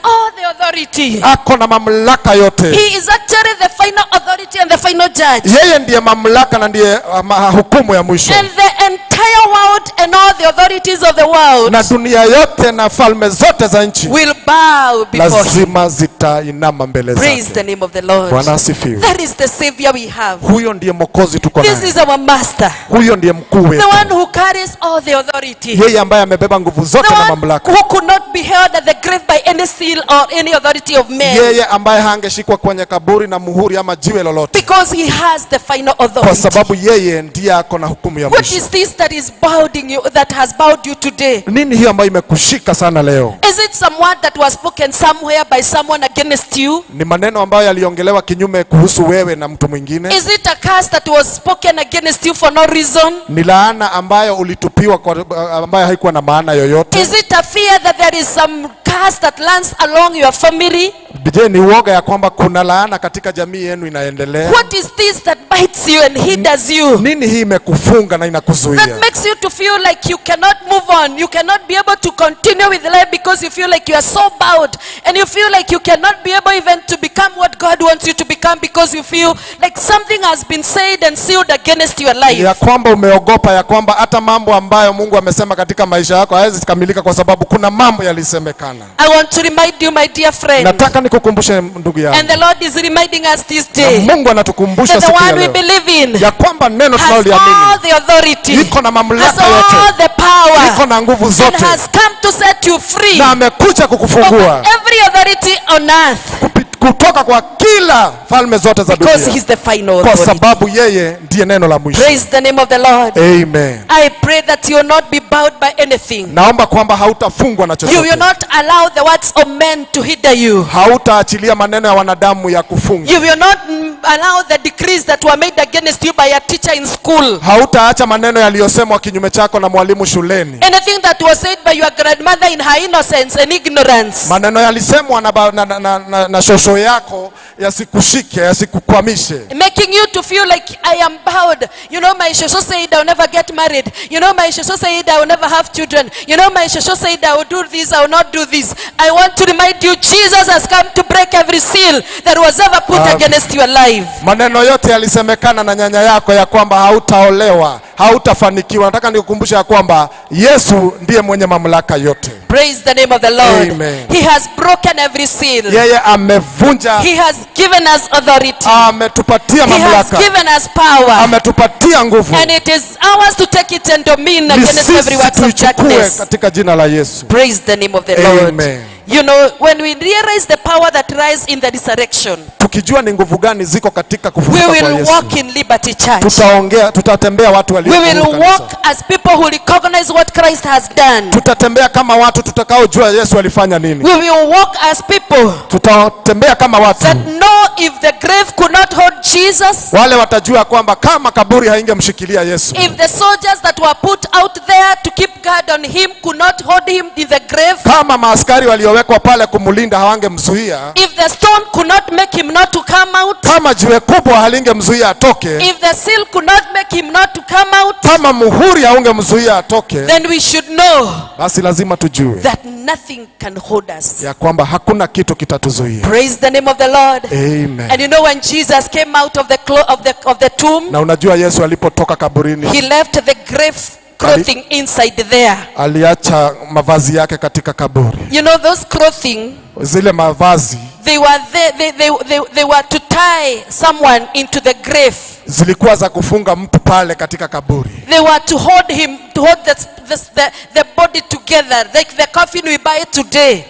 Speaker 1: authority.
Speaker 2: ako na mamlaka yote
Speaker 1: He is actually the final authority and the final judge.
Speaker 2: yeye ndiye mamlaka na ndiye uh, ma- hukumu ya mwisho
Speaker 1: And the entire world and all the authorities of the world
Speaker 2: na dunia yote na falme zote za nchi
Speaker 1: will bow before him.
Speaker 2: lazima zitainama mbele
Speaker 1: Praise the
Speaker 2: zake
Speaker 1: name of the Lord.
Speaker 2: bwana asifiwe
Speaker 1: That is the Savior we have.
Speaker 2: huyo ndiye mwokozi tuko
Speaker 1: This
Speaker 2: naye
Speaker 1: is our master.
Speaker 2: huyo ndiye mkuu
Speaker 1: The
Speaker 2: wetu
Speaker 1: one who carries all the authority.
Speaker 2: yeye ambaye amebeba nguvu zote
Speaker 1: The
Speaker 2: na
Speaker 1: one
Speaker 2: mamlaka
Speaker 1: who could not be held at the grave by any seal or any authority of men.
Speaker 2: yeye ambaye hangeshikwa kwenye kaburi na muhuri ama jiwe lolote
Speaker 1: Because he has the final
Speaker 2: kwa
Speaker 1: authority.
Speaker 2: sababu yeye ndiye ako na hukumu ya
Speaker 1: What
Speaker 2: mwisho
Speaker 1: is this that is bowing you that has bowed you today?
Speaker 2: nini hiyo ambayo imekushika sana leo
Speaker 1: Is it some word that was spoken somewhere by someone against you?
Speaker 2: ni maneno ambayo yaliongelewa kinyume kuhusu wewe na mtu mwingine
Speaker 1: Is it a curse that was spoken against you for no reason?
Speaker 2: ni laana ambayo ulitupiwa kwa, ambayo haikuwa na maana yoyote
Speaker 1: Is it a fear that there is some curse that lands along your family?
Speaker 2: je ni uoga ya kwamba kuna laana katika jamii yenu inaendelea
Speaker 1: What is this that bites you and hinders you?
Speaker 2: nini hii imekufunga na inakuzuia
Speaker 1: That makes you to feel like you cannot move on. You cannot be able to continue with life because you feel like you are so bowed and you feel like you cannot be able even to become what God wants you to become because you feel like something has been said and sealed against your life.
Speaker 2: ya kwamba umeogopa ya kwamba hata mambo ambayo mungu amesema katika maisha yako hayawezi kamilika kwa sababu kuna mambo yalisemekana
Speaker 1: I want to remind you, my dear friend,
Speaker 2: nataka nikukumbushe ndugu yangu
Speaker 1: and the Lord is reminding us this
Speaker 2: na
Speaker 1: day
Speaker 2: mungu anatukumbusha
Speaker 1: that the
Speaker 2: siku ya
Speaker 1: one we
Speaker 2: leo
Speaker 1: believe in
Speaker 2: ya kwamba neno
Speaker 1: has all
Speaker 2: tunaloliamini
Speaker 1: the authority,
Speaker 2: iko na
Speaker 1: has
Speaker 2: mamlaka
Speaker 1: all
Speaker 2: yote
Speaker 1: the power,
Speaker 2: iko na nguvu
Speaker 1: and
Speaker 2: zote
Speaker 1: has come to set you free
Speaker 2: na amekuja
Speaker 1: over
Speaker 2: kukufungua
Speaker 1: every authority on earth
Speaker 2: kupi- kutoka kwa kila falme zote za
Speaker 1: because
Speaker 2: dunia
Speaker 1: he's the final
Speaker 2: kwa
Speaker 1: authority.
Speaker 2: sababu yeye ndiye neno la mwisho
Speaker 1: Praise the name of the Lord.
Speaker 2: amen
Speaker 1: I pray that you will not be bowed by anything.
Speaker 2: naomba kwamba hautafungwa na
Speaker 1: You will
Speaker 2: chochote
Speaker 1: not allow the words of men to hinder you.
Speaker 2: hautaachilia maneno ya wanadamu ya kufunga
Speaker 1: You will not mm, allow the decrees that were made against you by a teacher in school.
Speaker 2: hautaacha maneno yaliyosemwa kinyume chako na mwalimu shuleni
Speaker 1: Anything that was said by your grandmother in her innocence and ignorance.
Speaker 2: maneno yalisemwa na, ba- na, na, na, na, na shosho yako yasikushike yasikukwamishe
Speaker 1: Making you to feel like I am bowed. You know, my shosho said I'll never get married. You know, my shosho said I will never have children. You know, my shosho said I will do this, I will not do this. I want to remind you, Jesus has come to break every seal that was ever put
Speaker 2: Amen.
Speaker 1: against your life.
Speaker 2: maneno yote yalisemekana na nyanya yako ya kwamba hautaolewa hautafanikiwa nataka nikukumbusha ya kwamba yesu ndiye mwenye mamlaka yote
Speaker 1: Praise the name of the Lord.
Speaker 2: Amen.
Speaker 1: He has broken every seal.
Speaker 2: yeye amevunja
Speaker 1: He has given us authority.
Speaker 2: ametupatia
Speaker 1: He has
Speaker 2: mamlaka
Speaker 1: given us power.
Speaker 2: ametupatia nguvu
Speaker 1: And it is ours to take it and dominion
Speaker 2: ni
Speaker 1: against every
Speaker 2: sisi
Speaker 1: works of
Speaker 2: tuichukue
Speaker 1: darkness.
Speaker 2: katika jina la yesu
Speaker 1: Praise the name of the Lord.
Speaker 2: Amen.
Speaker 1: You know, when we realize the power that lies in the resurrection,
Speaker 2: tukijua ni nguvu gani ziko katika
Speaker 1: we
Speaker 2: kufufuka kwa
Speaker 1: will
Speaker 2: yesu
Speaker 1: walk in Liberty Church.
Speaker 2: tutaongea tutatembea watu
Speaker 1: We
Speaker 2: walio
Speaker 1: will
Speaker 2: huru kanisa.
Speaker 1: walk as people who recognize what Christ has done.
Speaker 2: tutatembea kama watu tutakaojua yesu alifanya nini
Speaker 1: We will walk as people
Speaker 2: tutatembea kama watu
Speaker 1: that know if the grave could not hold Jesus,
Speaker 2: wale watajua kwamba kama kaburi haingemshikilia yesu
Speaker 1: if the soldiers that were put out there to keep guard on him could not hold him in the grave,
Speaker 2: kama maaskari waliowekwa pale kumlinda hawangemzuia
Speaker 1: if the stone could not make him not to come out,
Speaker 2: kama jiwe kubwa halingemzuia atoke
Speaker 1: if the seal could not make him not to come out,
Speaker 2: kama muhuri haungemzuia atoke
Speaker 1: then we should know
Speaker 2: basi lazima tujue
Speaker 1: that nothing can hold us.
Speaker 2: ya kwamba hakuna kitu kitatuzuia
Speaker 1: Praise the name of the Lord.
Speaker 2: Amen.
Speaker 1: And you know when Jesus came out of the clo- of the of the tomb,
Speaker 2: na unajua yesu alipotoka kaburini
Speaker 1: he left the grave clothing inside there.
Speaker 2: aliacha mavazi yake katika kaburi
Speaker 1: You know those clothing
Speaker 2: zile mavazi
Speaker 1: they were there, they, they, they, they were to tie someone into the grave.
Speaker 2: zilikuwa za kufunga mtu pale katika kaburi
Speaker 1: They were to hold him, to hold the, the, the, the body together, like the coffin we buy today.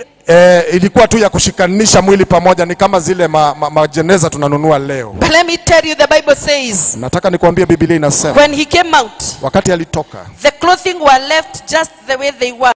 Speaker 2: e, ilikuwa tu ya kushikanisha mwili pamoja ni kama zile ma, ma, majeneza tunanunua leo
Speaker 1: But let me tell you, the Bible says,
Speaker 2: nataka nikuambie biblia inasema
Speaker 1: when he came out,
Speaker 2: wakati alitoka
Speaker 1: the clothing were left just the way they were.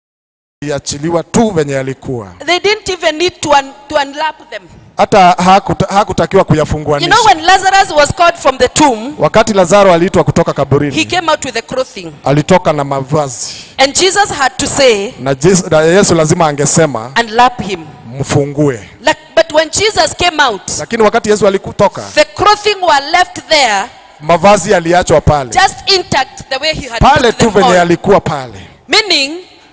Speaker 2: iachiliwa tu venye yalikuwa
Speaker 1: They didn't even need to, un, to unlap them.
Speaker 2: hata hakuta- hakutakiwa
Speaker 1: You
Speaker 2: kuyafunguanisha
Speaker 1: know, when Lazarus was called from the tomb,
Speaker 2: wakati lazaro aliitwa kutoka
Speaker 1: he
Speaker 2: kaburini
Speaker 1: came out with the clothing.
Speaker 2: alitoka na mavazi
Speaker 1: And Jesus had to say,
Speaker 2: na, Jes- na yesu lazima angesema
Speaker 1: unlap him.
Speaker 2: mfungue
Speaker 1: Like, but when Jesus came out,
Speaker 2: lakini wakati yesu alikutoka
Speaker 1: the clothing were left there,
Speaker 2: mavazi yaliachwa pale
Speaker 1: just intact the way he had
Speaker 2: pale
Speaker 1: put
Speaker 2: tu
Speaker 1: them
Speaker 2: venye
Speaker 1: on.
Speaker 2: yalikuwa pale
Speaker 1: Meaning,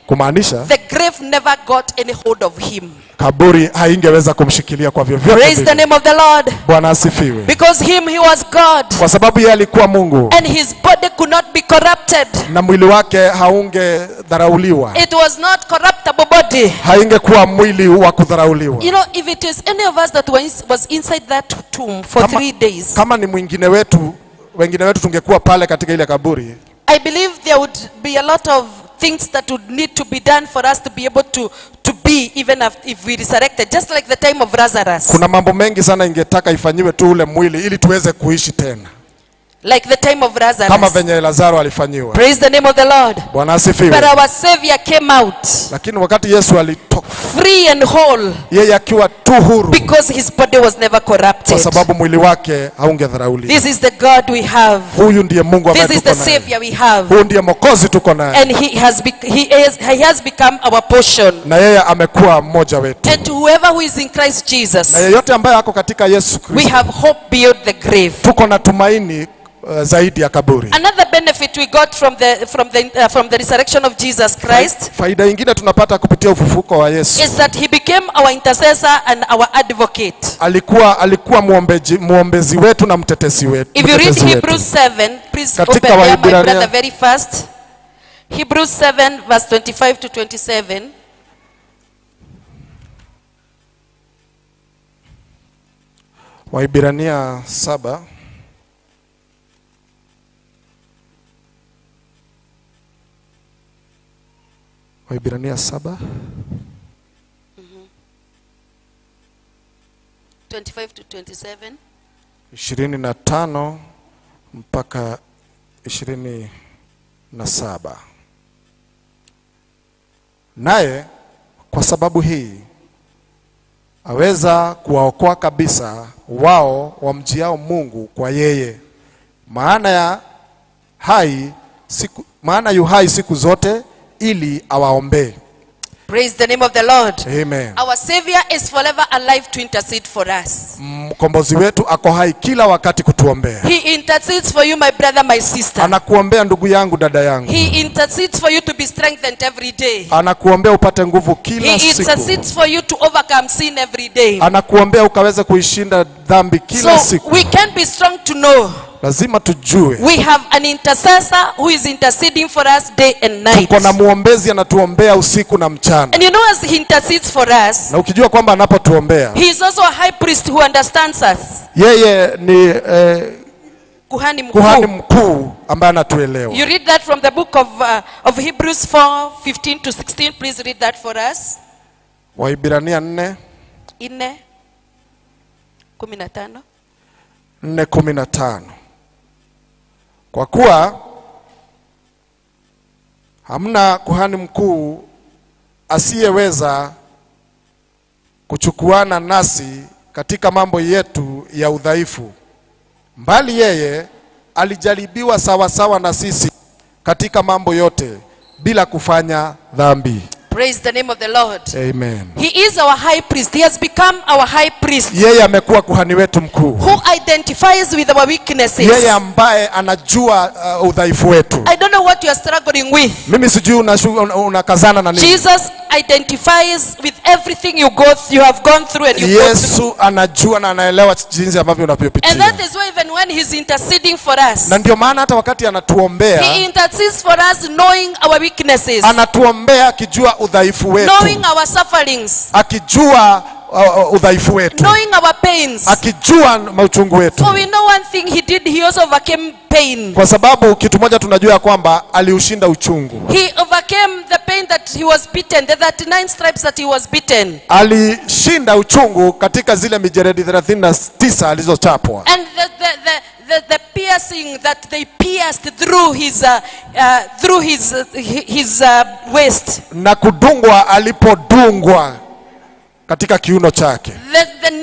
Speaker 2: kumaanisha
Speaker 1: the grave never got any hold of him.
Speaker 2: kaburi haingeweza kumshikilia kwa vyovyote
Speaker 1: Praise the
Speaker 2: vile.
Speaker 1: name of the Lord.
Speaker 2: Bwana asifiwe.
Speaker 1: Because him, he was God.
Speaker 2: Kwa sababu yeye alikuwa Mungu
Speaker 1: And his body could not be corrupted.
Speaker 2: na mwili wake haungedharauliwa,
Speaker 1: It was not corruptible body.
Speaker 2: haingekuwa mwili wa kudharauliwa.
Speaker 1: You know, if it is any of us that was, was inside that tomb for
Speaker 2: Kama-
Speaker 1: three days,
Speaker 2: Kama ni mwingine wetu, wengine wetu tungekuwa pale katika ile kaburi,
Speaker 1: I believe there would be a lot of things that would need to be done for us to be able to, to be even if, if we resurrected, just like the time of Lazarus.
Speaker 2: kuna mambo mengi sana ingetaka ifanyiwe tu ule mwili ili tuweze kuishi tena,
Speaker 1: Like the time of
Speaker 2: kama
Speaker 1: Lazarus.
Speaker 2: venye Lazaro alifanyiwa.
Speaker 1: Praise the name of the Lord.
Speaker 2: Bwana
Speaker 1: But
Speaker 2: asifiwe.
Speaker 1: our Savior came out
Speaker 2: Lakini wakati Yesu alitoka,
Speaker 1: free and whole
Speaker 2: yeye akiwa tu huru,
Speaker 1: because his body was never
Speaker 2: kwa
Speaker 1: corrupted.
Speaker 2: sababu mwili wake haungedharauliwa.
Speaker 1: This is the God we have.
Speaker 2: Huyu ndiye Mungu ambaye
Speaker 1: This is
Speaker 2: tuko
Speaker 1: the
Speaker 2: naye.
Speaker 1: Savior we have.
Speaker 2: Huyu ndiye Mwokozi tuko naye,
Speaker 1: And he has, bec- he, is, he has become our portion.
Speaker 2: na yeye amekuwa mmoja wetu,
Speaker 1: And to whoever who is in Christ Jesus,
Speaker 2: na yeyote ambaye ako katika Yesu
Speaker 1: we
Speaker 2: Kristo,
Speaker 1: have hope beyond the grave.
Speaker 2: tuko na tumaini uh, zaidi ya kaburi.
Speaker 1: Another benefit we got from the, from the, uh, from the resurrection of Jesus Christ
Speaker 2: Faida ingine tunapata kupitia ufufuko wa Yesu,
Speaker 1: is that he became our intercessor and our advocate.
Speaker 2: alikuwa alikuwa muombeji, muombezi wetu na mtetesi wetu.
Speaker 1: If you read
Speaker 2: mtetezi wetu.
Speaker 1: Hebrews 7, please
Speaker 2: Katika
Speaker 1: open there, my
Speaker 2: Waibrania-
Speaker 1: brother, very fast. Hebrews 7, verse 25 to 27.
Speaker 2: Waibrania saba Waibrania saba
Speaker 1: 25 to 27.
Speaker 2: ishirini na tano mpaka ishirini na saba naye kwa sababu hii aweza kuwaokoa kabisa wao wamjiao Mungu kwa yeye, maana ya hai siku, maana yu hai siku zote ili awaombee.
Speaker 1: Praise the name of the Lord.
Speaker 2: Amen.
Speaker 1: Our Savior is forever alive to intercede for us.
Speaker 2: Mkombozi wetu ako hai kila wakati kutuombea.
Speaker 1: He intercedes for you, my brother, my sister.
Speaker 2: Anakuombea ndugu yangu, dada yangu,
Speaker 1: He intercedes for you to be strengthened every day.
Speaker 2: anakuombea upate nguvu kila
Speaker 1: He
Speaker 2: siku,
Speaker 1: intercedes for you to overcome sin every day.
Speaker 2: anakuombea ukaweze kuishinda dhambi kila
Speaker 1: So
Speaker 2: siku.
Speaker 1: we can be strong to know
Speaker 2: Lazima tujue
Speaker 1: we have an intercessor who is interceding for us day and night.
Speaker 2: tuko na muombezi anatuombea usiku na mchana,
Speaker 1: And you know, as he intercedes for us,
Speaker 2: na ukijua kwamba anapotuombea
Speaker 1: he is also a high priest who understands us.
Speaker 2: yeye ni eh,
Speaker 1: Kuhani mkuu.
Speaker 2: kuhani mkuu ambaye anatuelewa.
Speaker 1: You read that from the book of, uh, of Hebrews 4 15 to 16. Please read that for us.
Speaker 2: Waibrania nne
Speaker 1: Ine, kumi na tano.
Speaker 2: nne kumi na tano kwa kuwa hamna kuhani mkuu asiyeweza kuchukuana nasi katika mambo yetu ya udhaifu, mbali yeye alijaribiwa sawasawa na sisi katika mambo yote bila kufanya dhambi.
Speaker 1: Praise the name of the Lord.
Speaker 2: Amen.
Speaker 1: He is our high priest. He has become our high priest
Speaker 2: Yeye amekuwa kuhani wetu mkuu,
Speaker 1: who identifies with our weaknesses.
Speaker 2: yeye ambaye anajua uh, udhaifu wetu.
Speaker 1: I don't know what you are struggling with.
Speaker 2: Mimi sijui unashu- una- unakazana na nini.
Speaker 1: Jesus identifies with everything you go you have gone through and you go through.
Speaker 2: Yesu anajua na anaelewa jinsi ambavyo
Speaker 1: And
Speaker 2: unavyopitia,
Speaker 1: that is why even when he's interceding for us,
Speaker 2: na ndio maana hata wakati
Speaker 1: he
Speaker 2: anatuombea
Speaker 1: intercedes for us knowing our weaknesses,
Speaker 2: anatuombea akijua udhaifu wetu,
Speaker 1: knowing our sufferings,
Speaker 2: akijua uh, uh, udhaifu wetu,
Speaker 1: knowing our pains.
Speaker 2: akijua mauchungu wetu,
Speaker 1: For we know one thing he did, he also overcame pain.
Speaker 2: kwa sababu kitu moja tunajua ya kwamba aliushinda uchungu,
Speaker 1: He overcame the pain that he was beaten, the 39 stripes that he was beaten.
Speaker 2: alishinda uchungu katika zile mijeredi 39 alizochapwa
Speaker 1: And the, the, the, the, the piercing that they pierced through his, uh, uh, through his, uh, hi- his uh, waist.
Speaker 2: na kudungwa alipodungwa katika kiuno chake
Speaker 1: The, the nails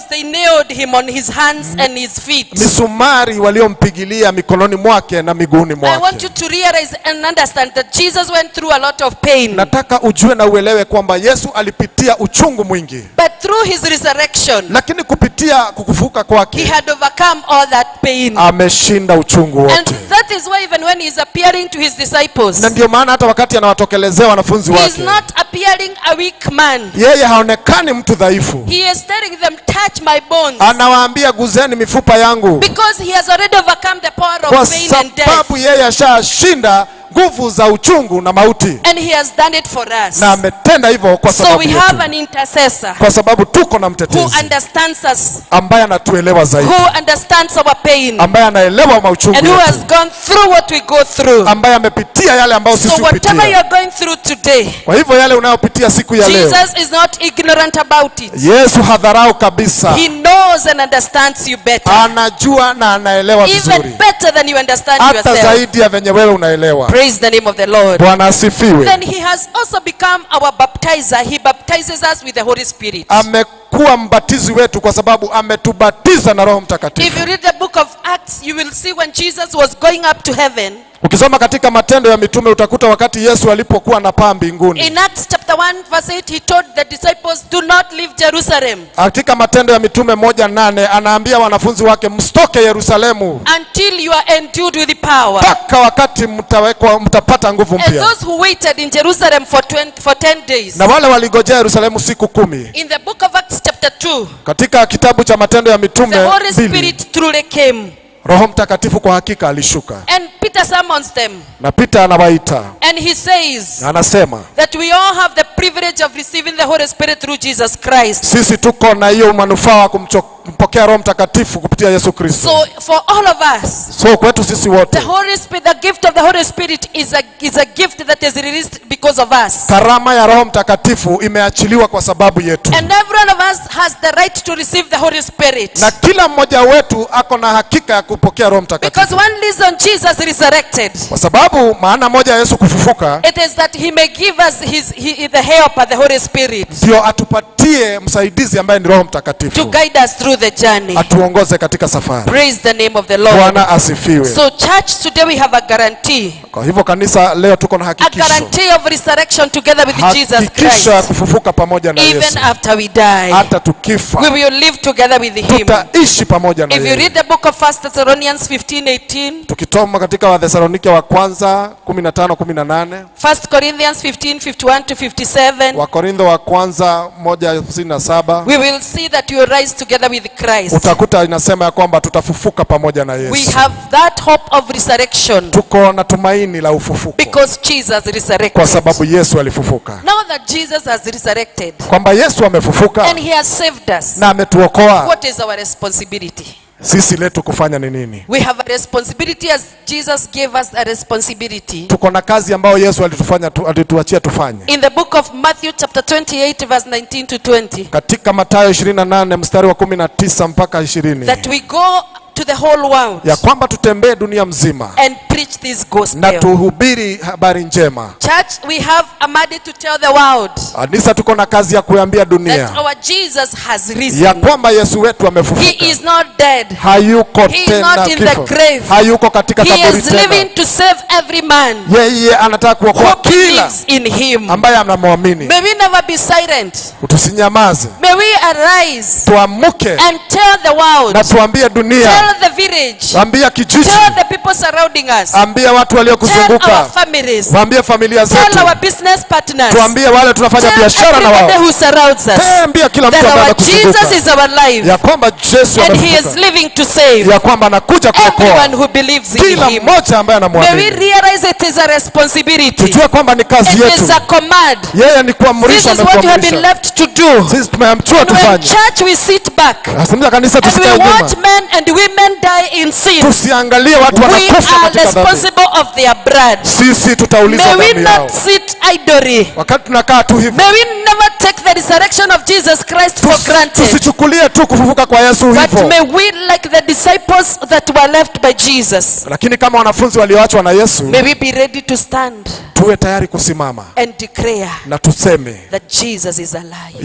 Speaker 1: nails they nailed him on his hands and his feet.
Speaker 2: misumari waliompigilia mikononi mwake na miguuni
Speaker 1: I want
Speaker 2: mwake
Speaker 1: you to realize and understand that Jesus went through a lot of pain.
Speaker 2: nataka ujue na uelewe kwamba yesu alipitia uchungu mwingi
Speaker 1: But through his resurrection,
Speaker 2: lakini kupitia kukufuka
Speaker 1: he
Speaker 2: kwake
Speaker 1: had overcome all that pain.
Speaker 2: ameshinda uchungu
Speaker 1: And
Speaker 2: wote
Speaker 1: that is why even when he is appearing to his disciples,
Speaker 2: na ndio maana hata wakati anawatokelezea wanafunzi
Speaker 1: he is
Speaker 2: wake
Speaker 1: not appearing a weak man.
Speaker 2: yeye haonekani mtu dhaifu
Speaker 1: He is telling them, touch my bones.
Speaker 2: anawaambia guzeni mifupa yangu
Speaker 1: Because he has already overcome the power
Speaker 2: kwa
Speaker 1: of pain and death.
Speaker 2: sababu yeye ashashinda nguvu za uchungu na mauti
Speaker 1: And he has done it for us.
Speaker 2: na ametenda hivyo kwa
Speaker 1: So
Speaker 2: sababu
Speaker 1: we have
Speaker 2: yetu.
Speaker 1: an intercessor
Speaker 2: kwa sababu tuko na
Speaker 1: who
Speaker 2: mtetezi
Speaker 1: understands us,
Speaker 2: ambaye anatuelewa zaidi
Speaker 1: who understands our pain,
Speaker 2: ambaye anaelewa mauchungu
Speaker 1: and who has
Speaker 2: yetu
Speaker 1: gone through what we go through.
Speaker 2: ambaye amepitia yale ambayo sisi
Speaker 1: So whatever you
Speaker 2: hupitia
Speaker 1: are going through today,
Speaker 2: kwa hivyo yale unayopitia siku ya leo
Speaker 1: Jesus is not ignorant about it.
Speaker 2: yesu hadharau kabisa
Speaker 1: He knows and understands you better.
Speaker 2: anajua na anaelewa
Speaker 1: Even
Speaker 2: vizuri
Speaker 1: better than you understand
Speaker 2: hata
Speaker 1: yourself.
Speaker 2: zaidi ya venye wewe unaelewa
Speaker 1: Praise the name of the Lord.
Speaker 2: bwana asifiwe
Speaker 1: Then he has also become our baptizer. He baptizes us with the Holy Spirit.
Speaker 2: amekuwa mbatizi wetu kwa sababu ametubatiza na roho
Speaker 1: If
Speaker 2: mtakatifu
Speaker 1: you read the book of Acts, you will see when Jesus was going up to heaven.
Speaker 2: ukisoma katika matendo ya mitume utakuta wakati yesu alipokuwa na paa mbinguni
Speaker 1: In Acts chapter 1, verse 8, he told the disciples, Do not leave Jerusalem
Speaker 2: katika matendo ya mitume moja nane anaambia wanafunzi wake msitoke yerusalemu
Speaker 1: until you are endued with power.
Speaker 2: mpaka wakati mtawekwa mtapata nguvu
Speaker 1: And
Speaker 2: mpya
Speaker 1: those who waited in Jerusalem for, 20, for 10 days.
Speaker 2: na wale waligojea yerusalemu siku kumi
Speaker 1: In the book of Acts chapter 2,
Speaker 2: katika kitabu cha matendo ya
Speaker 1: the
Speaker 2: mitume
Speaker 1: Holy
Speaker 2: mbili
Speaker 1: Spirit truly came.
Speaker 2: roho mtakatifu kwa hakika alishuka
Speaker 1: And Peter summons them.
Speaker 2: na pita anawaita
Speaker 1: And he says
Speaker 2: anasema
Speaker 1: that we all have the privilege of receiving the Holy Spirit through Jesus Christ.
Speaker 2: sisi tuko na hiyo manufaa wa kumcho- kumpokea roho mtakatifu kupitia yesu kristo
Speaker 1: So for all of us,
Speaker 2: so kwetu sisi
Speaker 1: the
Speaker 2: wote
Speaker 1: Holy Spirit, the gift of the Holy Spirit is a, is a gift that is released because of us.
Speaker 2: karama ya roho mtakatifu imeachiliwa kwa sababu yetu
Speaker 1: And every one of us has the right to receive the Holy Spirit.
Speaker 2: na kila mmoja wetu ako na hakika ya kupokea roho
Speaker 1: Because
Speaker 2: mtakatifu
Speaker 1: one reason Jesus resurrected,
Speaker 2: kwa sababu maana moja ya yesu kufufuka
Speaker 1: it is that he may give us his, he, the helper, the Holy Spirit,
Speaker 2: ndio atupatie msaidizi ambaye ni roho
Speaker 1: to
Speaker 2: mtakatifu
Speaker 1: guide us through the journey.
Speaker 2: atuongoze katika safari
Speaker 1: Praise the name of the Lord.
Speaker 2: bwana asifiwe
Speaker 1: So church, today we have a guarantee.
Speaker 2: kwa hivyo kanisa leo tuko na
Speaker 1: A
Speaker 2: hakikisho
Speaker 1: guarantee of resurrection together with Jesus
Speaker 2: hakikisho ya
Speaker 1: Christ.
Speaker 2: kufufuka pamoja na
Speaker 1: Even
Speaker 2: yesu
Speaker 1: after we die,
Speaker 2: hata tukifa
Speaker 1: we will live together with him.
Speaker 2: tutaishi pamoja na
Speaker 1: If you
Speaker 2: yeye
Speaker 1: read the book of 1 Thessalonians 15 18,
Speaker 2: tukitoma katika wathesalonike wa kwanza 15 18
Speaker 1: 1 Corinthians 15 51 to 57,
Speaker 2: wakorintho wa kwanza 1:57
Speaker 1: we will see that you will rise together with Christ.
Speaker 2: utakuta inasema ya kwamba tutafufuka pamoja na
Speaker 1: We
Speaker 2: yesu
Speaker 1: have that hope of resurrection
Speaker 2: tuko na tumaini la ufufuko
Speaker 1: because Jesus
Speaker 2: kwa
Speaker 1: resurrected.
Speaker 2: sababu yesu alifufuka
Speaker 1: Now that Jesus has resurrected
Speaker 2: kwamba yesu amefufuka
Speaker 1: and he has saved us,
Speaker 2: na ametuokoa
Speaker 1: what is our responsibility?
Speaker 2: sisi letu kufanya ni nini
Speaker 1: We have a responsibility as Jesus gave us a responsibility.
Speaker 2: tuko na kazi ambayo yesu alitufanya tu, alituachia tufanye
Speaker 1: In the book of Matthew chapter 28 verse 19 to 20
Speaker 2: katika matayo 28 mstari wa 19 mpaka 20
Speaker 1: that we go to the whole world
Speaker 2: ya kwamba tutembee dunia mzima
Speaker 1: and preach this
Speaker 2: na
Speaker 1: gospel.
Speaker 2: tuhubiri habari njema
Speaker 1: Church, we have a mandate to tell the world
Speaker 2: kanisa tuko na kazi ya kuambia dunia
Speaker 1: that our Jesus has
Speaker 2: ya
Speaker 1: risen.
Speaker 2: kwamba yesu wetu
Speaker 1: He
Speaker 2: amefufuka
Speaker 1: is not dead.
Speaker 2: hayuko
Speaker 1: He is
Speaker 2: tena
Speaker 1: not in the
Speaker 2: kifo
Speaker 1: grave.
Speaker 2: hayuko katika
Speaker 1: He
Speaker 2: kaburi
Speaker 1: is living
Speaker 2: tena
Speaker 1: to save every man
Speaker 2: yeye anataka kuokoa
Speaker 1: who
Speaker 2: kila
Speaker 1: believes in him.
Speaker 2: ambaye anamwamini
Speaker 1: May we never be silent.
Speaker 2: tusinyamaze
Speaker 1: May we arise
Speaker 2: tuamuke
Speaker 1: and tell the world,
Speaker 2: na tuambie dunia
Speaker 1: tell the village,
Speaker 2: ambia kijiji
Speaker 1: tell the people surrounding us,
Speaker 2: ambia watu
Speaker 1: tell
Speaker 2: waliokuzunguka
Speaker 1: our families,
Speaker 2: waambie familia
Speaker 1: tell
Speaker 2: zetu
Speaker 1: our business partners,
Speaker 2: tuambie wale tunafanya
Speaker 1: tell
Speaker 2: biashara na
Speaker 1: everybody
Speaker 2: wao
Speaker 1: who surrounds us
Speaker 2: ambia kila mtu
Speaker 1: that
Speaker 2: ambaye
Speaker 1: our Jesus
Speaker 2: amekuzunguka
Speaker 1: is our life
Speaker 2: ya kwamba Yesu
Speaker 1: and he is
Speaker 2: amefufuka
Speaker 1: living to save
Speaker 2: ya kwamba anakuja
Speaker 1: everyone
Speaker 2: kuokoa
Speaker 1: who believes in
Speaker 2: kila
Speaker 1: him.
Speaker 2: mmoja ambaye
Speaker 1: May we
Speaker 2: anamwamini
Speaker 1: realize it is a responsibility.
Speaker 2: tujue kwamba ni kazi
Speaker 1: It
Speaker 2: yetu
Speaker 1: is a command.
Speaker 2: yeye ni
Speaker 1: This
Speaker 2: kuamrisha
Speaker 1: is what we have been
Speaker 2: ametuamrisha
Speaker 1: left to do.
Speaker 2: sisi tumeamchua
Speaker 1: And when
Speaker 2: tufanye
Speaker 1: church we sit back
Speaker 2: asimza kanisa
Speaker 1: and we
Speaker 2: tusikae nyuma
Speaker 1: watch men and women die in sin,
Speaker 2: tusiangalie watu
Speaker 1: we
Speaker 2: wanakufa
Speaker 1: are
Speaker 2: katika dhambi
Speaker 1: responsible of their blood.
Speaker 2: sisi tutaulizwa
Speaker 1: May we
Speaker 2: damu yao
Speaker 1: not sit idly.
Speaker 2: wakati tunakaa tu hivi
Speaker 1: May we never take the resurrection of Jesus Christ for
Speaker 2: Tus-
Speaker 1: granted.
Speaker 2: tusichukulie tu kufufuka kwa yesu
Speaker 1: But
Speaker 2: hivyo
Speaker 1: may we, like the disciples that were left by Jesus,
Speaker 2: lakini kama wanafunzi walioachwa na yesu
Speaker 1: may we be ready to stand
Speaker 2: tuwe tayari kusimama
Speaker 1: and declare
Speaker 2: na tuseme
Speaker 1: that Jesus is alive.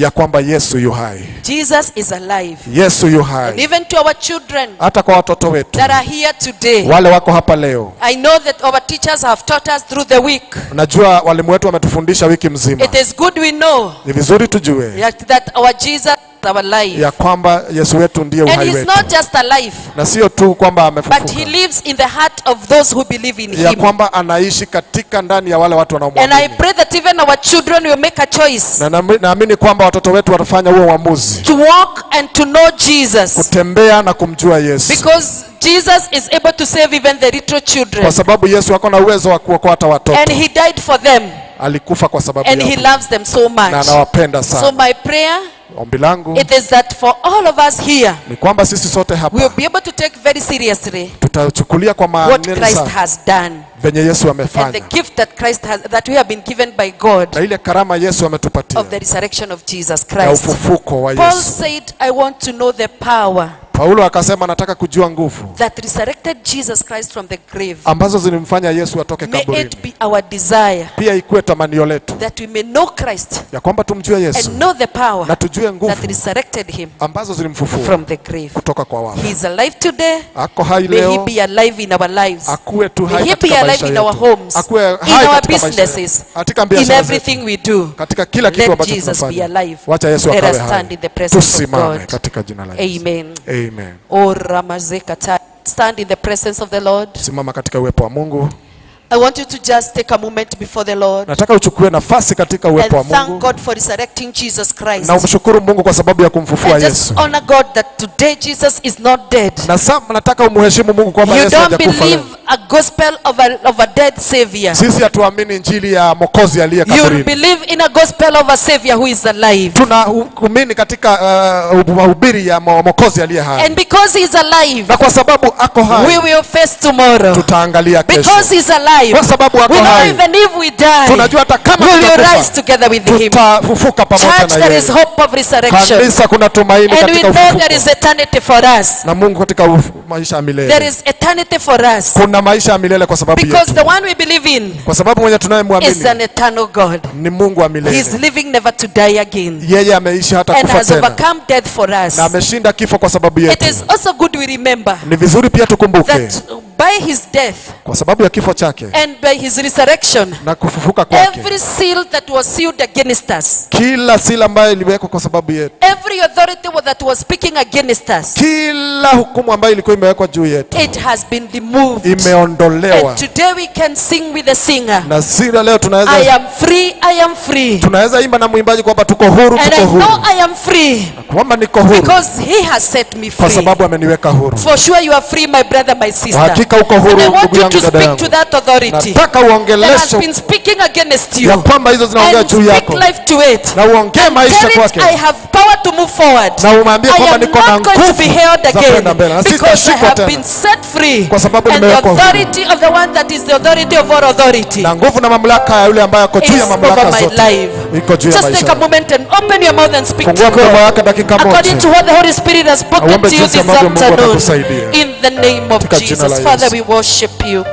Speaker 2: ya kwamba Yesu yu hai,
Speaker 1: Jesus is alive.
Speaker 2: Yesu yu
Speaker 1: And
Speaker 2: hai,
Speaker 1: even to our children
Speaker 2: hata kwa watoto wetu
Speaker 1: that are here today,
Speaker 2: wale wako hapa leo.
Speaker 1: I know that our teachers have taught us through the week.
Speaker 2: Najua walimu wetu wametufundisha wiki mzima.
Speaker 1: It is good we know
Speaker 2: Ni vizuri tujue
Speaker 1: that, that our Jesus is our life.
Speaker 2: ya kwamba Yesu wetu ndiye
Speaker 1: And
Speaker 2: uhai
Speaker 1: he's
Speaker 2: wetu,
Speaker 1: not just alive,
Speaker 2: na sio tu kwamba
Speaker 1: but he
Speaker 2: amefufuka,
Speaker 1: lives in the heart of those who believe in
Speaker 2: ya
Speaker 1: him.
Speaker 2: kwamba anaishi katika ndani ya wale watu
Speaker 1: And I
Speaker 2: wanaomwamini,
Speaker 1: pray that even our children will make a choice
Speaker 2: na naami- naamini kwamba watoto wetu watafanya huo uamuzi
Speaker 1: to walk and to know Jesus.
Speaker 2: kutembea na kumjua Yesu,
Speaker 1: Because Jesus is able to save even the little children.
Speaker 2: kwa sababu Yesu ako na uwezo wa kuokoa hata watoto.
Speaker 1: And he died for them.
Speaker 2: Alikufa kwa sababu
Speaker 1: And he
Speaker 2: yao
Speaker 1: loves them so
Speaker 2: na
Speaker 1: much.
Speaker 2: anawapenda
Speaker 1: So
Speaker 2: sana.
Speaker 1: my prayer,
Speaker 2: Ombi langu
Speaker 1: it is that for all of us here,
Speaker 2: ni kwamba sisi sote
Speaker 1: we
Speaker 2: hapa
Speaker 1: will be able to take very seriously
Speaker 2: tutachukulia kwa
Speaker 1: what
Speaker 2: maana
Speaker 1: Christ
Speaker 2: sana
Speaker 1: has done.
Speaker 2: venye Yesu
Speaker 1: And the
Speaker 2: amefanya
Speaker 1: gift that Christ has, that we have been given by God
Speaker 2: na ile karama Yesu ametupatia
Speaker 1: of the resurrection of Jesus
Speaker 2: ya
Speaker 1: Christ.
Speaker 2: ufufuko wa
Speaker 1: Paul
Speaker 2: Yesu.
Speaker 1: said, I want to know the power
Speaker 2: Paulo akasema nataka kujua nguvu
Speaker 1: that resurrected Jesus Christ from the grave.
Speaker 2: ambazo zilimfanya Yesu atoke
Speaker 1: May
Speaker 2: kaburini,
Speaker 1: it be our desire
Speaker 2: pia ikuwe tamanio letu
Speaker 1: that we may know Christ
Speaker 2: ya kwamba tumjue Yesu
Speaker 1: and know the power
Speaker 2: na tujue nguvu
Speaker 1: that resurrected him
Speaker 2: ambazo zilimfufua
Speaker 1: from the grave.
Speaker 2: kutoka kwa wafu.
Speaker 1: He is alive today.
Speaker 2: Ako hai
Speaker 1: May he
Speaker 2: leo,
Speaker 1: be alive in our lives.
Speaker 2: akuwe tu
Speaker 1: May
Speaker 2: hai
Speaker 1: he be
Speaker 2: katika
Speaker 1: alive
Speaker 2: maisha
Speaker 1: in our
Speaker 2: yetu,
Speaker 1: homes,
Speaker 2: akuwe
Speaker 1: in
Speaker 2: hai
Speaker 1: our
Speaker 2: katika maisha
Speaker 1: businesses,
Speaker 2: yetu, katika
Speaker 1: in
Speaker 2: biashara zetu,
Speaker 1: everything we do.
Speaker 2: katika kila kitu
Speaker 1: Let
Speaker 2: ambacho
Speaker 1: Jesus be
Speaker 2: tunafanya.
Speaker 1: alive.
Speaker 2: Wacha Yesu
Speaker 1: Let
Speaker 2: akawe
Speaker 1: us stand
Speaker 2: hai.
Speaker 1: in the presence of
Speaker 2: Tusimame
Speaker 1: God.
Speaker 2: katika jina la Yesu.
Speaker 1: Amen.
Speaker 2: Amen.
Speaker 1: Oh, Ramazekata. Stand in the presence of the Lord.
Speaker 2: Simama katika uwepo wa Mungu.
Speaker 1: I want you to just take a moment before the Lord
Speaker 2: Nataka uchukue nafasi katika uwepo wa
Speaker 1: and thank
Speaker 2: Mungu
Speaker 1: God for resurrecting Jesus Christ.
Speaker 2: na umshukuru Mungu kwa sababu ya kumfufua
Speaker 1: And just
Speaker 2: Yesu.
Speaker 1: honor God that today Jesus is not dead.
Speaker 2: Na sasa nataka umheshimu Mungu kwamba
Speaker 1: You
Speaker 2: Yesu
Speaker 1: don't
Speaker 2: hajakufa leo.
Speaker 1: believe a gospel of a, of a dead savior.
Speaker 2: Sisi hatuamini injili ya Mwokozi aliye
Speaker 1: You
Speaker 2: kaburini.
Speaker 1: believe in a gospel of a savior who is alive.
Speaker 2: Tunaamini katika uh, mahubiri ya Mwo- Mwokozi aliye hai,
Speaker 1: And because he is alive,
Speaker 2: na kwa sababu ako
Speaker 1: we
Speaker 2: hai
Speaker 1: will face tomorrow.
Speaker 2: tutaangalia kesho.
Speaker 1: Because he is alive,
Speaker 2: Kwa sababu ako
Speaker 1: we know
Speaker 2: hai,
Speaker 1: even if we die,
Speaker 2: tunajua hata kama
Speaker 1: we will
Speaker 2: tutakufa,
Speaker 1: rise together with him.
Speaker 2: tutafufuka pamoja
Speaker 1: Church,
Speaker 2: na
Speaker 1: there is
Speaker 2: yeye.
Speaker 1: hope of resurrection.
Speaker 2: Kanisa, kuna tumaini
Speaker 1: And we
Speaker 2: katika
Speaker 1: know there
Speaker 2: ufufuko
Speaker 1: is eternity for us.
Speaker 2: na Mungu katika uf- maisha ya
Speaker 1: There
Speaker 2: milele.
Speaker 1: is eternity for us.
Speaker 2: Kuna maisha ya milele kwa sababu
Speaker 1: Because
Speaker 2: yetu,
Speaker 1: the one we believe in
Speaker 2: kwa sababu mwenye
Speaker 1: is
Speaker 2: tunayemwamini
Speaker 1: an eternal God.
Speaker 2: ni Mungu wa
Speaker 1: He is
Speaker 2: milele.
Speaker 1: living never to die again.
Speaker 2: Yeye ameishi hata
Speaker 1: And
Speaker 2: kufa
Speaker 1: has
Speaker 2: tena
Speaker 1: overcome death for us.
Speaker 2: na ameshinda kifo kwa sababu
Speaker 1: It
Speaker 2: yetu.
Speaker 1: is also good we remember
Speaker 2: Ni vizuri pia tukumbuke
Speaker 1: that by his death
Speaker 2: kwa sababu ya kifo chake
Speaker 1: and by his resurrection,
Speaker 2: na kufufuka kwake,
Speaker 1: every seal that was sealed against us,
Speaker 2: kila sila ambayo iliwekwa kwa sababu yetu,
Speaker 1: every authority that was speaking against us,
Speaker 2: kila hukumu ambayo ilikuwa imewekwa juu yetu
Speaker 1: it has been removed.
Speaker 2: imeondolewa,
Speaker 1: And today we can sing with the singer,
Speaker 2: na sila leo
Speaker 1: I
Speaker 2: tunaweza
Speaker 1: am free, I am free.
Speaker 2: tunaweza imba na mwimbaji kwamba tuko huru,
Speaker 1: And
Speaker 2: tuko
Speaker 1: I
Speaker 2: huru,
Speaker 1: know I am free
Speaker 2: kwamba niko huru
Speaker 1: because he has set me
Speaker 2: kwa
Speaker 1: free.
Speaker 2: sababu ameniweka huru.
Speaker 1: For sure you are free, my brother, my
Speaker 2: Kwa
Speaker 1: sister.
Speaker 2: hakika uko huru,
Speaker 1: And I want
Speaker 2: ndugu
Speaker 1: you
Speaker 2: yangu,
Speaker 1: to
Speaker 2: dada
Speaker 1: speak
Speaker 2: yangu.
Speaker 1: to that authority
Speaker 2: Nataka
Speaker 1: that has
Speaker 2: uongeleshe
Speaker 1: been speaking against
Speaker 2: ya
Speaker 1: you
Speaker 2: kwamba hizo zinaongea
Speaker 1: and
Speaker 2: juu
Speaker 1: speak
Speaker 2: yako
Speaker 1: life to it.
Speaker 2: na uongee maisha
Speaker 1: Tell it
Speaker 2: kwake
Speaker 1: I have power to move forward.
Speaker 2: na umwambie
Speaker 1: I
Speaker 2: kwamba
Speaker 1: am
Speaker 2: niko na
Speaker 1: not going to
Speaker 2: nguvu
Speaker 1: be held
Speaker 2: za
Speaker 1: again
Speaker 2: kwenda mbele na
Speaker 1: because I
Speaker 2: sitashikwa
Speaker 1: have
Speaker 2: tena
Speaker 1: been set free.
Speaker 2: Kwa sababu
Speaker 1: And the
Speaker 2: nimewekwa huru.
Speaker 1: authority of the one that is the authority of all authority
Speaker 2: na nguvu na mamlaka ya yule ambaye ako juu
Speaker 1: is
Speaker 2: ya
Speaker 1: over
Speaker 2: mamlaka
Speaker 1: my
Speaker 2: zote
Speaker 1: life.
Speaker 2: iko juu ya
Speaker 1: Just take
Speaker 2: maisha
Speaker 1: a moment and open your mouth and speak to
Speaker 2: fungua mdomo
Speaker 1: God.
Speaker 2: wake dakika
Speaker 1: According to
Speaker 2: moja
Speaker 1: what the Holy Spirit has spoken
Speaker 2: Auombe
Speaker 1: to you
Speaker 2: jinsi
Speaker 1: this
Speaker 2: ambavyo Mungu
Speaker 1: afternoon.
Speaker 2: atakusaidia.
Speaker 1: In the name of
Speaker 2: Katika jina
Speaker 1: Jesus.
Speaker 2: la
Speaker 1: Father,
Speaker 2: Yesu.
Speaker 1: we worship you.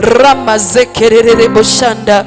Speaker 1: Ramazekerere boshanda.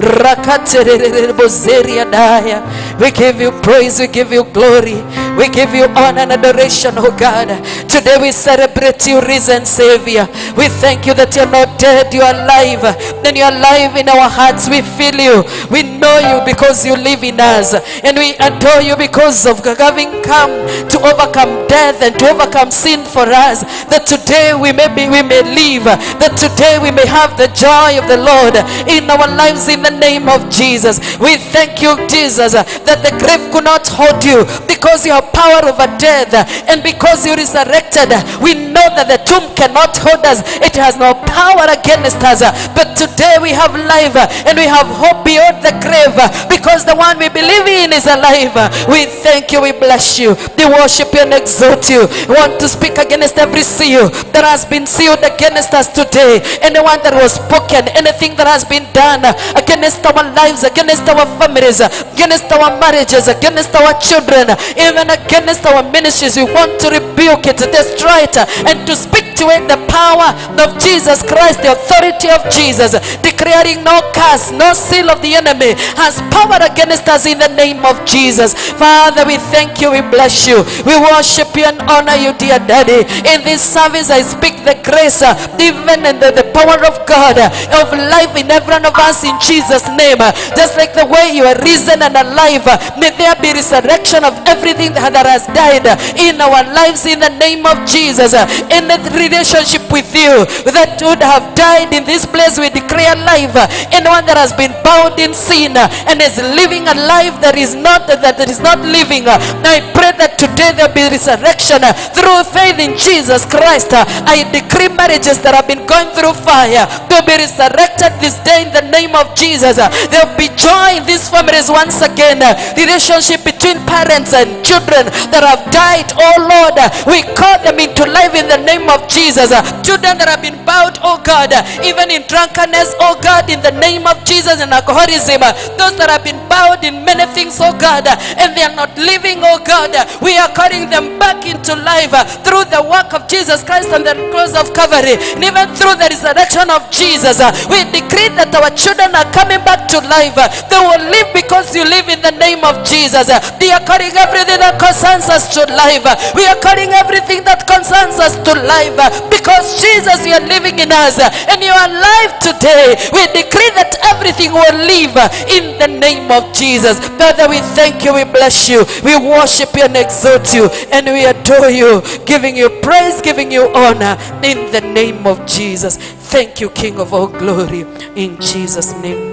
Speaker 1: Rakaterere bozeria daya. We give you praise, we give you glory. We give you honor and adoration, oh God. Today we celebrate you, risen Savior. We thank you that you're not dead, you are alive. Then you're alive in our hearts. We feel you. We know you because you live in us. And we adore you because of having come to overcome death and to overcome sin for us. That today we may be, we may live. That today we may have the joy of the Lord in our lives in the name of Jesus. We thank you, Jesus, that the grave could not hold you because you have power over death and because you resurrected. We know that the tomb cannot hold us. It has no power against us. But today we have life and we have hope beyond the grave because the one we believe in is alive. We thank you, we bless you, we worship you and exalt you. We want to speak against every seal that has been sealed against us today. Anyone that was spoken, anything that has been done against our lives, against our families, against our marriages, against our children, even against our ministries, we want to rebuke it, destroy it, and to speak activate the power of Jesus Christ, the authority of Jesus, declaring no curse, no seal of the enemy has power against us in the name of Jesus. Father, we thank you, we bless you, we worship you and honor you, dear Daddy. In this service, I speak the grace, uh, even in the, the power of God, uh, of life in every one of us in Jesus' name. Uh, Just like the way you are risen and alive, uh, may there be resurrection of everything that that has died uh, in our lives in the name of Jesus. Uh, In the relationship with you that would have died in this place, we declare life. Uh, Anyone that has been bound in sin uh, and is living a life that is not that is not living, uh, I pray that today there be resurrection uh, through faith in Jesus Christ. Uh, I decree marriages that have been going through fire to be resurrected this day in the name of Jesus. Uh, There will be joy in these families once again. Uh, Relationship between parents and children that have died. Oh Lord, uh, we call them into life in the name of Jesus. Uh, Children that have been bound, oh God, uh, even in drunkenness, oh God, in the name of Jesus and alcoholism. uh, Those that have been bound in many things, oh God, uh, and they are not living, oh God, uh, we are calling them back into life uh, through the work of Jesus Christ and the cross of Calvary, and even through the resurrection of Jesus. uh, We decree that our children are coming back to life. uh, They will live because you live in the name of Jesus. uh, They are calling everything that concerns us to life. uh, We are calling everything that concerns us to life uh, because Jesus, you are living in us uh, and you are alive today. We decree that everything will live uh, in the name of Jesus. Father, we thank you, we bless you, we worship you and exalt you, and we adore you, giving you praise, giving you honor in the name of Jesus. Thank you, King of all glory, in Jesus' name.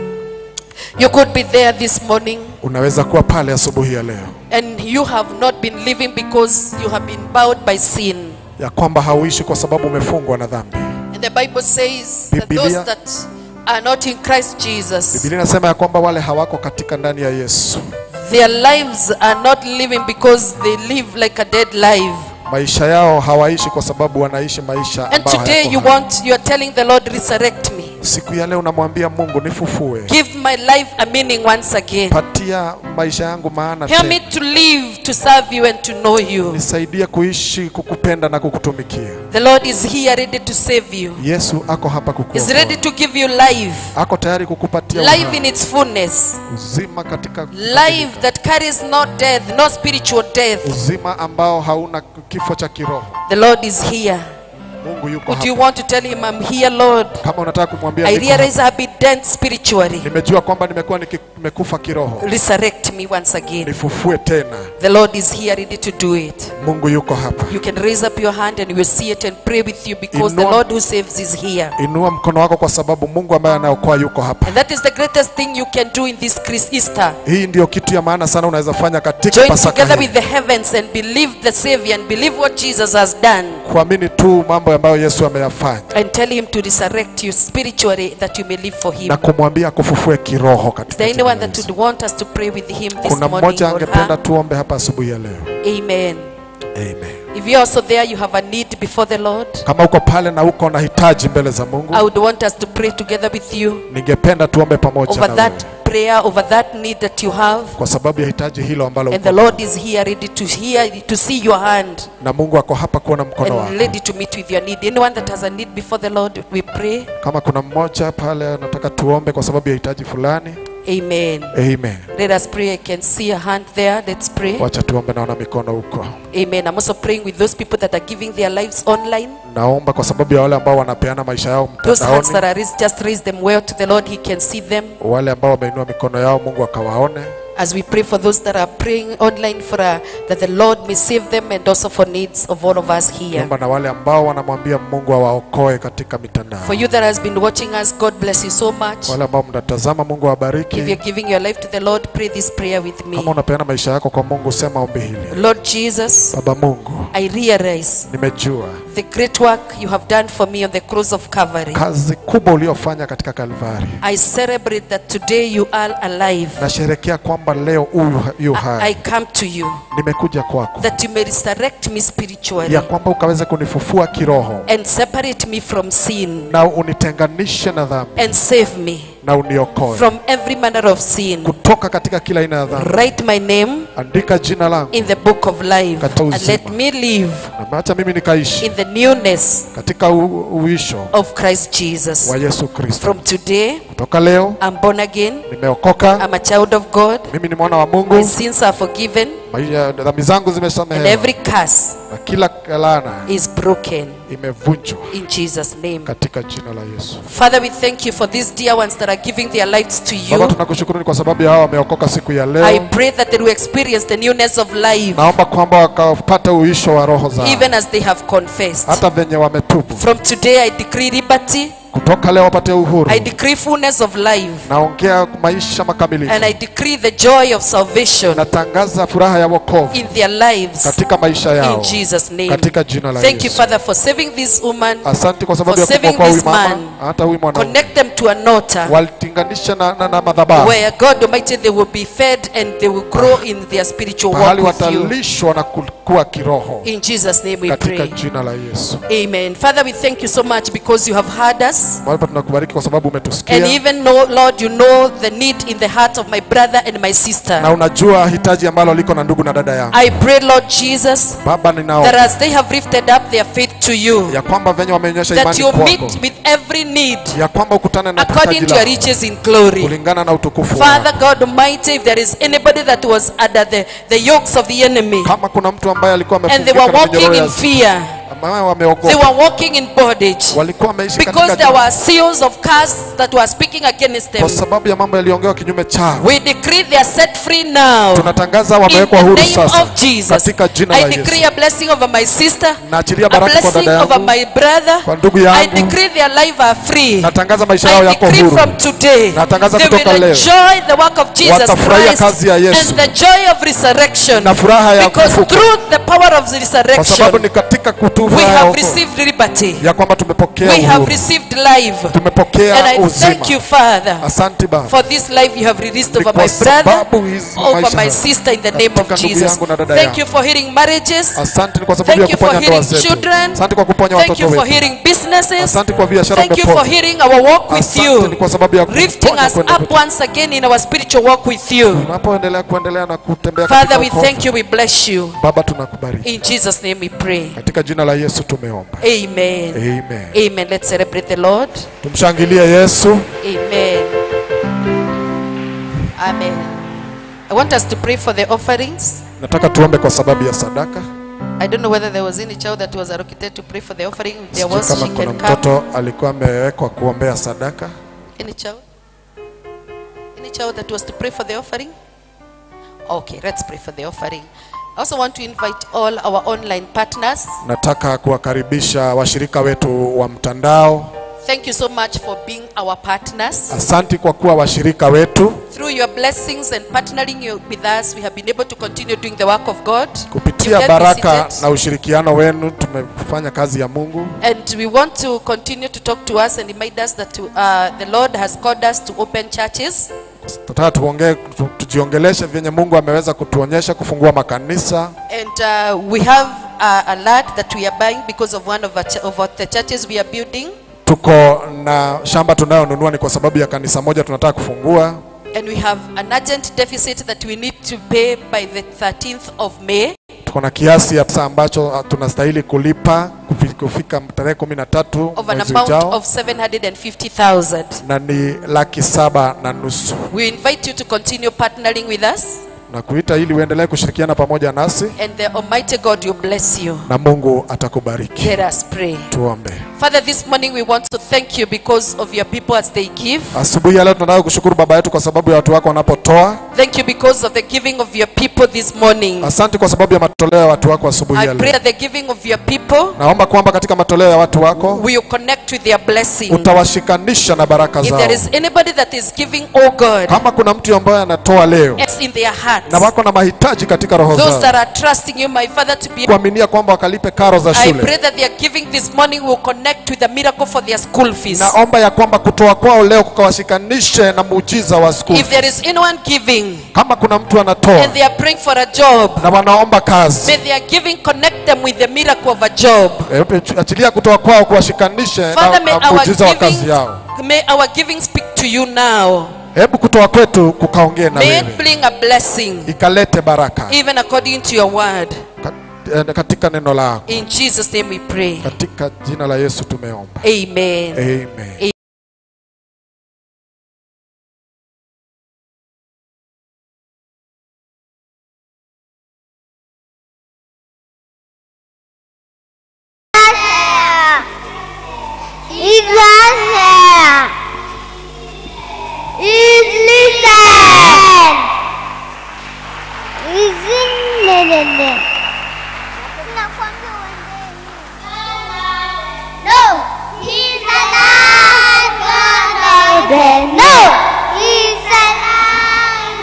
Speaker 1: You could be there this morning
Speaker 2: Unaweza kuwa pale asubuhi ya leo
Speaker 1: and you have not been living because you have been bound by sin.
Speaker 2: ya kwamba hauishi kwa sababu umefungwa na dhambi.
Speaker 1: And the Bible says that
Speaker 2: Biblia-
Speaker 1: those that are not in Christ Jesus,
Speaker 2: Biblia inasema ya kwamba wale hawako katika ndani ya Yesu,
Speaker 1: their lives are not living because they live like a dead life.
Speaker 2: maisha yao hawaishi kwa sababu wanaishi maisha
Speaker 1: And
Speaker 2: ambayo
Speaker 1: today you
Speaker 2: hayako hai.
Speaker 1: want, you are telling the Lord, resurrect me.
Speaker 2: Siku ya leo unamwambia Mungu, nifufue,
Speaker 1: Give my life a meaning once again.
Speaker 2: patia maisha yangu maana
Speaker 1: Help me
Speaker 2: tena,
Speaker 1: to live, to serve you and to know you.
Speaker 2: nisaidie kuishi, kukupenda na kukutumikia.
Speaker 1: The Lord is here ready to save you.
Speaker 2: Yesu ako hapa
Speaker 1: He's ready
Speaker 2: kukuokoa,
Speaker 1: to give you life.
Speaker 2: ako tayari kukupatia
Speaker 1: Life
Speaker 2: uhai,
Speaker 1: in its fullness.
Speaker 2: uzima katika
Speaker 1: Life that carries no death, no spiritual death.
Speaker 2: uzima ambao hauna kifo cha kiroho.
Speaker 1: The Lord is here.
Speaker 2: Mungu yuko
Speaker 1: Would you
Speaker 2: hapa.
Speaker 1: want to tell him, I'm here, Lord?
Speaker 2: Kama unataka kumwambia
Speaker 1: I
Speaker 2: niko hapa.
Speaker 1: realize I've been dead spiritually.
Speaker 2: nimejua kwamba nimekuwa niki- nimekufa kiroho,
Speaker 1: Resurrect me once again.
Speaker 2: nifufue tena.
Speaker 1: The Lord is here ready to do it.
Speaker 2: Mungu yuko hapa.
Speaker 1: You can raise up your hand and we'll see it and pray with you because the
Speaker 2: Inua-
Speaker 1: Lord who saves is here.
Speaker 2: Inua mkono wako kwa sababu Mungu ambaye anaokoa yuko hapa.
Speaker 1: And that is the greatest thing you can do in this Chris Easter.
Speaker 2: Hii ndiyo kitu ya maana sana unaweza fanya katika
Speaker 1: Join
Speaker 2: Pasaka
Speaker 1: together
Speaker 2: hii.
Speaker 1: with the heavens and believe the Savior and believe what Jesus has done.
Speaker 2: Kuamini tu mambo ambayo Yesu ameyafanya
Speaker 1: And tell him to resurrect you spiritually that you may live for him.
Speaker 2: na kumwambia akufufue kiroho
Speaker 1: Is
Speaker 2: katika
Speaker 1: there
Speaker 2: jina
Speaker 1: anyone
Speaker 2: la
Speaker 1: that
Speaker 2: Yesu.
Speaker 1: would want us to pray with him this
Speaker 2: Kuna
Speaker 1: morning?
Speaker 2: mmoja
Speaker 1: or
Speaker 2: angependa
Speaker 1: her?
Speaker 2: tuombe hapa asubuhi ya leo.
Speaker 1: Amen.
Speaker 2: Amen.
Speaker 1: If you're also there, you have a need before the Lord.
Speaker 2: Kama uko pale na uko na hitaji mbele za Mungu,
Speaker 1: I would want us to pray together with you
Speaker 2: ningependa tuombe pamoja
Speaker 1: over
Speaker 2: na
Speaker 1: that
Speaker 2: wewe
Speaker 1: prayer, over that need that you have.
Speaker 2: kwa sababu ya hitaji hilo ambalo
Speaker 1: And
Speaker 2: uko
Speaker 1: the Lord is here ready to hear, to see your hand
Speaker 2: na Mungu ako hapa kuona mkono
Speaker 1: and
Speaker 2: wako.
Speaker 1: ready to meet with your need. Anyone that has a need before the Lord, we pray.
Speaker 2: Kama kuna mmoja pale anataka tuombe kwa sababu ya hitaji fulani,
Speaker 1: Amen.
Speaker 2: amen.
Speaker 1: Let us pray. I can see a hand there. Let's pray.
Speaker 2: Wacha tuombe, naona mikono huko.
Speaker 1: Amen. I'm also praying with those people that are giving their lives online.
Speaker 2: Naomba kwa sababu ya wale ambao wanapeana maisha yao
Speaker 1: Those hands that
Speaker 2: mtandaoni,
Speaker 1: are raised, just raise them well to the Lord. He can see them.
Speaker 2: wale ambao wameinua mikono yao, Mungu akawaone.
Speaker 1: As we pray for those that are praying online for uh, that the Lord may save them and also for needs of all of us here.
Speaker 2: Naomba na wale ambao wanamwambia Mungu awaokoe katika mitandao,
Speaker 1: For you that has been watching us, God bless you so much.
Speaker 2: wale ambao mnatazama, Mungu awabariki.
Speaker 1: If you're giving your life to the Lord, pray this prayer with me.
Speaker 2: Kama unapeana maisha yako kwa Mungu, sema ombi hili:
Speaker 1: Lord Jesus,
Speaker 2: Baba Mungu,
Speaker 1: I realize
Speaker 2: nimejua
Speaker 1: the great work you have done for me on the cross of Calvary.
Speaker 2: kazi kubwa uliofanya katika Kalvari.
Speaker 1: I celebrate that today you are alive.
Speaker 2: Nasherekea kwamba leo huyu yu
Speaker 1: I, I
Speaker 2: hai,
Speaker 1: come to you
Speaker 2: nimekuja kwako,
Speaker 1: that you may resurrect me spiritually
Speaker 2: ya kwamba ukaweze kunifufua kiroho
Speaker 1: and separate me from sin
Speaker 2: na unitenganishe na dhambi
Speaker 1: and save me
Speaker 2: na uniokoe
Speaker 1: from every manner of sin.
Speaker 2: kutoka katika kila aina ya dhambi.
Speaker 1: Write my name
Speaker 2: Andika jina langu
Speaker 1: in the book of life
Speaker 2: Katika
Speaker 1: and
Speaker 2: uzima.
Speaker 1: let me live
Speaker 2: na ameacha mimi nikaishi
Speaker 1: in the newness
Speaker 2: katika u- uisho
Speaker 1: of Christ Jesus.
Speaker 2: wa Yesu Kristo.
Speaker 1: From today,
Speaker 2: Kutoka leo
Speaker 1: I'm born again.
Speaker 2: nimeokoka,
Speaker 1: I'm a child of God.
Speaker 2: mimi ni mwana wa
Speaker 1: My
Speaker 2: Mungu,
Speaker 1: sins are forgiven.
Speaker 2: maisha dhambi zangu
Speaker 1: And
Speaker 2: zimesamehewa
Speaker 1: every curse
Speaker 2: na kila laana
Speaker 1: is broken
Speaker 2: imevunjwa
Speaker 1: in Jesus' name.
Speaker 2: katika jina la Yesu.
Speaker 1: Father, we thank you for these dear ones that are giving their lives to
Speaker 2: Baba,
Speaker 1: you.
Speaker 2: tunakushukuru ni kwa sababu ya hao wameokoka siku ya
Speaker 1: I
Speaker 2: leo.
Speaker 1: pray that they will experience the newness of life
Speaker 2: Naomba kwamba wakapata uisho wa roho zao,
Speaker 1: even as they have confessed.
Speaker 2: hata venye wametubu.
Speaker 1: From today, I decree liberty.
Speaker 2: Kutoka leo wapate uhuru.
Speaker 1: I decree fullness of life.
Speaker 2: Naongea maisha makamilifu,
Speaker 1: And I decree the joy of salvation
Speaker 2: natangaza furaha ya wokovu
Speaker 1: in their lives
Speaker 2: katika maisha
Speaker 1: in
Speaker 2: yao
Speaker 1: Jesus' name.
Speaker 2: katika jina la
Speaker 1: Thank you,
Speaker 2: Yesu.
Speaker 1: Father, for saving this woman.
Speaker 2: Asante kwa sababu
Speaker 1: for
Speaker 2: ya
Speaker 1: saving
Speaker 2: kumwokoa huyu
Speaker 1: this
Speaker 2: mama,
Speaker 1: man.
Speaker 2: hata huyu mwanaume.
Speaker 1: Connect them to an altar
Speaker 2: Walitinganisha na, na, na madhabahu
Speaker 1: where God Almighty they will be fed and they will grow in their spiritual
Speaker 2: pahali
Speaker 1: walk with you.
Speaker 2: watalishwa na kukua kiroho
Speaker 1: In Jesus' name we
Speaker 2: katika
Speaker 1: pray.
Speaker 2: jina la Yesu.
Speaker 1: Amen. Father, we thank you so much because you have heard us.
Speaker 2: Baba, tunakubariki kwa sababu
Speaker 1: And
Speaker 2: umetusikia
Speaker 1: even know, Lord, you know the need in the heart of my brother and my sister.
Speaker 2: na unajua hitaji ambalo liko na ndugu na dada yangu.
Speaker 1: I pray, Lord Jesus,
Speaker 2: Baba,
Speaker 1: that
Speaker 2: ninao
Speaker 1: as they have lifted up their faith to you,
Speaker 2: ya kwamba venye wameonyesha
Speaker 1: that
Speaker 2: imani
Speaker 1: you
Speaker 2: kwako,
Speaker 1: meet with every need
Speaker 2: ya kwamba ukutane na
Speaker 1: according
Speaker 2: hitaji
Speaker 1: to your
Speaker 2: lako
Speaker 1: riches in glory.
Speaker 2: kulingana na utukufu
Speaker 1: Father
Speaker 2: wako.
Speaker 1: God Almighty, if there is anybody that was under the, the yokes of the enemy
Speaker 2: Kama kuna mtu ambaye alikuwa
Speaker 1: and they
Speaker 2: amefungika
Speaker 1: were
Speaker 2: na
Speaker 1: walking
Speaker 2: minyororo
Speaker 1: in
Speaker 2: ya
Speaker 1: fear,
Speaker 2: ambaye
Speaker 1: they
Speaker 2: wameogopa,
Speaker 1: were walking in bondage
Speaker 2: walikuwa wameishi
Speaker 1: because
Speaker 2: katika
Speaker 1: there
Speaker 2: jina-
Speaker 1: were seals of curse that were speaking against them.
Speaker 2: kwa sababu ya mambo yaliyoongewa kinyume chao.
Speaker 1: We decree they are set free now.
Speaker 2: Tunatangaza
Speaker 1: In
Speaker 2: wamewekwa
Speaker 1: the
Speaker 2: huru
Speaker 1: name
Speaker 2: sasa
Speaker 1: of Jesus,
Speaker 2: katika jina
Speaker 1: I
Speaker 2: la
Speaker 1: decree
Speaker 2: Yesu.
Speaker 1: a blessing over my sister,
Speaker 2: Naachilia
Speaker 1: a
Speaker 2: baraka kwa
Speaker 1: blessing
Speaker 2: dada
Speaker 1: over
Speaker 2: yangu,
Speaker 1: my brother.
Speaker 2: kwa ndugu
Speaker 1: I
Speaker 2: yangu.
Speaker 1: decree their life are free.
Speaker 2: Natangaza maisha yao
Speaker 1: I
Speaker 2: yako
Speaker 1: decree
Speaker 2: huru.
Speaker 1: from today
Speaker 2: Natangaza
Speaker 1: they
Speaker 2: kutoka
Speaker 1: will
Speaker 2: leo.
Speaker 1: enjoy the work of Jesus
Speaker 2: Watafurahia
Speaker 1: Christ
Speaker 2: kazi ya Yesu.
Speaker 1: and the joy of resurrection
Speaker 2: na furaha ya
Speaker 1: because
Speaker 2: kufufuka,
Speaker 1: through the power of the
Speaker 2: kwa sababu
Speaker 1: resurrection
Speaker 2: ni katika kutubu
Speaker 1: we
Speaker 2: haya
Speaker 1: have
Speaker 2: wokovu,
Speaker 1: received liberty.
Speaker 2: ya kwamba tumepokea
Speaker 1: We have
Speaker 2: uhuru,
Speaker 1: received life.
Speaker 2: tumepokea
Speaker 1: And I
Speaker 2: uzima.
Speaker 1: thank you, Father,
Speaker 2: Asante Baba,
Speaker 1: for this life you have released
Speaker 2: Ni
Speaker 1: over
Speaker 2: kwa
Speaker 1: my brother,
Speaker 2: sababu hizi
Speaker 1: over
Speaker 2: maisha
Speaker 1: my
Speaker 2: haya.
Speaker 1: sister in the name of
Speaker 2: Katika ndugu
Speaker 1: Jesus.
Speaker 2: yangu na dada
Speaker 1: Thank
Speaker 2: yangu.
Speaker 1: you for healing marriages.
Speaker 2: Asante ni kwa sababu ya
Speaker 1: Thank you for
Speaker 2: kuponya ndoa
Speaker 1: healing
Speaker 2: zetu.
Speaker 1: children.
Speaker 2: Asante kwa kuponya
Speaker 1: Thank
Speaker 2: watoto
Speaker 1: you for
Speaker 2: wetu.
Speaker 1: healing businesses.
Speaker 2: Asante kwa biashara
Speaker 1: Thank you for
Speaker 2: umeponya.
Speaker 1: healing our walk with
Speaker 2: Asante ni
Speaker 1: you.
Speaker 2: kwa sababu ya
Speaker 1: Lifting
Speaker 2: kuponya
Speaker 1: us
Speaker 2: kwenda
Speaker 1: up
Speaker 2: kwetu.
Speaker 1: once again in our spiritual walk with you.
Speaker 2: Tunapoendelea kuendelea na kutembea
Speaker 1: Father,
Speaker 2: katika
Speaker 1: we
Speaker 2: wokovu.
Speaker 1: thank you. We bless you.
Speaker 2: Baba, tunakubariki
Speaker 1: In Jesus' name we pray.
Speaker 2: katika jina la Yesu tumeomba,
Speaker 1: Amen.
Speaker 2: amen.
Speaker 1: Amen. Let's celebrate the Lord.
Speaker 2: Tumshangilie Yesu.
Speaker 1: Amen. Amen. I want us to pray for the offerings.
Speaker 2: Nataka tuombe kwa sababu ya sadaka.
Speaker 1: I don't know whether there was any child that was allocated to pray for the offering. If there
Speaker 2: Sijui
Speaker 1: was,
Speaker 2: kama
Speaker 1: she
Speaker 2: kuna
Speaker 1: can come.
Speaker 2: mtoto alikuwa amewekwa kuombea sadaka.
Speaker 1: Any child? Any child that was to pray for the offering? Okay, let's pray for the offering. I also want to invite all our online partners.
Speaker 2: Nataka kuwakaribisha washirika wetu wa mtandao.
Speaker 1: Thank you so much for being our partners.
Speaker 2: Asanti kwa kuwa washirika wetu.
Speaker 1: Through your blessings and partnering you- with us, we have been able to continue doing the work of God.
Speaker 2: Kupitia
Speaker 1: You get
Speaker 2: baraka
Speaker 1: visited.
Speaker 2: na ushirikiano wenu tumefanya kazi ya Mungu.
Speaker 1: And we want to continue to talk to us and remind us that uh, the Lord has called us to open churches.
Speaker 2: Tunataka tuongee, tu- tujiongeleshe vyenye Mungu ameweza kutuonyesha kufungua makanisa.
Speaker 1: And uh, we have uh, a land that we are buying because of one of, our ch- of our- the churches we are building.
Speaker 2: Tuko na shamba tunayonunua ni kwa sababu ya kanisa moja tunataka kufungua.
Speaker 1: And we have an urgent deficit that we need to pay by the 13th of May.
Speaker 2: Tuko na kiasi ya pesa ambacho uh, tunastahili kulipa kufi- kufika tarehe kumi na tatu
Speaker 1: of an
Speaker 2: mwezi
Speaker 1: amount
Speaker 2: ujao,
Speaker 1: of 750,000.
Speaker 2: na ni laki saba na nusu
Speaker 1: We invite you to continue partnering with us
Speaker 2: na kuita ili uendelee kushirikiana pamoja nasi
Speaker 1: and the Almighty God will bless you.
Speaker 2: na Mungu atakubariki.
Speaker 1: Let us pray.
Speaker 2: Tuombe.
Speaker 1: Father, this morning we want to thank you because of your people as they give.
Speaker 2: Asubuhi ya leo tunataka kushukuru Baba yetu kwa sababu ya watu wako wanapotoa.
Speaker 1: Thank you because of the giving of your people this morning.
Speaker 2: Asante kwa sababu ya matoleo ya watu wako asubuhi
Speaker 1: I
Speaker 2: ya
Speaker 1: pray
Speaker 2: leo.
Speaker 1: that the giving of your people
Speaker 2: Naomba kwamba katika matoleo ya watu wako
Speaker 1: will connect with their blessing.
Speaker 2: utawashikanisha na baraka
Speaker 1: If
Speaker 2: zao.
Speaker 1: there is anybody that is giving, oh God,
Speaker 2: Kama kuna mtu ambaye anatoa leo
Speaker 1: it's in their hearts.
Speaker 2: na wako na mahitaji katika roho
Speaker 1: Those
Speaker 2: zao,
Speaker 1: that are trusting you, my Father, to be
Speaker 2: kuaminia kwamba wakalipe karo za
Speaker 1: I
Speaker 2: shule,
Speaker 1: pray that their giving this morning will connect with the miracle for their school fees.
Speaker 2: naomba ya kwamba kutoa kwao leo kukawashikanishe na muujiza wa school.
Speaker 1: If there is anyone giving
Speaker 2: Kama kuna mtu anatoa
Speaker 1: and they are praying for a job,
Speaker 2: na wanaomba kazi,
Speaker 1: may their giving connect them with the miracle of a job.
Speaker 2: hebu achilia kutoa kwao kuwashikanishe na,
Speaker 1: Father, may
Speaker 2: na
Speaker 1: our
Speaker 2: muujiza wa kazi
Speaker 1: giving,
Speaker 2: yao.
Speaker 1: may our giving speak to you now.
Speaker 2: Hebu kutoa kwetu kukaongee na
Speaker 1: May
Speaker 2: wewe,
Speaker 1: it bring a blessing,
Speaker 2: ikalete baraka
Speaker 1: even according to your word.
Speaker 2: Ka- eh, katika neno lako.
Speaker 1: In Jesus' name we pray.
Speaker 2: Katika jina la Yesu tumeomba.
Speaker 1: Amen.
Speaker 2: Amen.
Speaker 3: It's not there. It's listen. It's in there. No, he's alive. No, he's alive.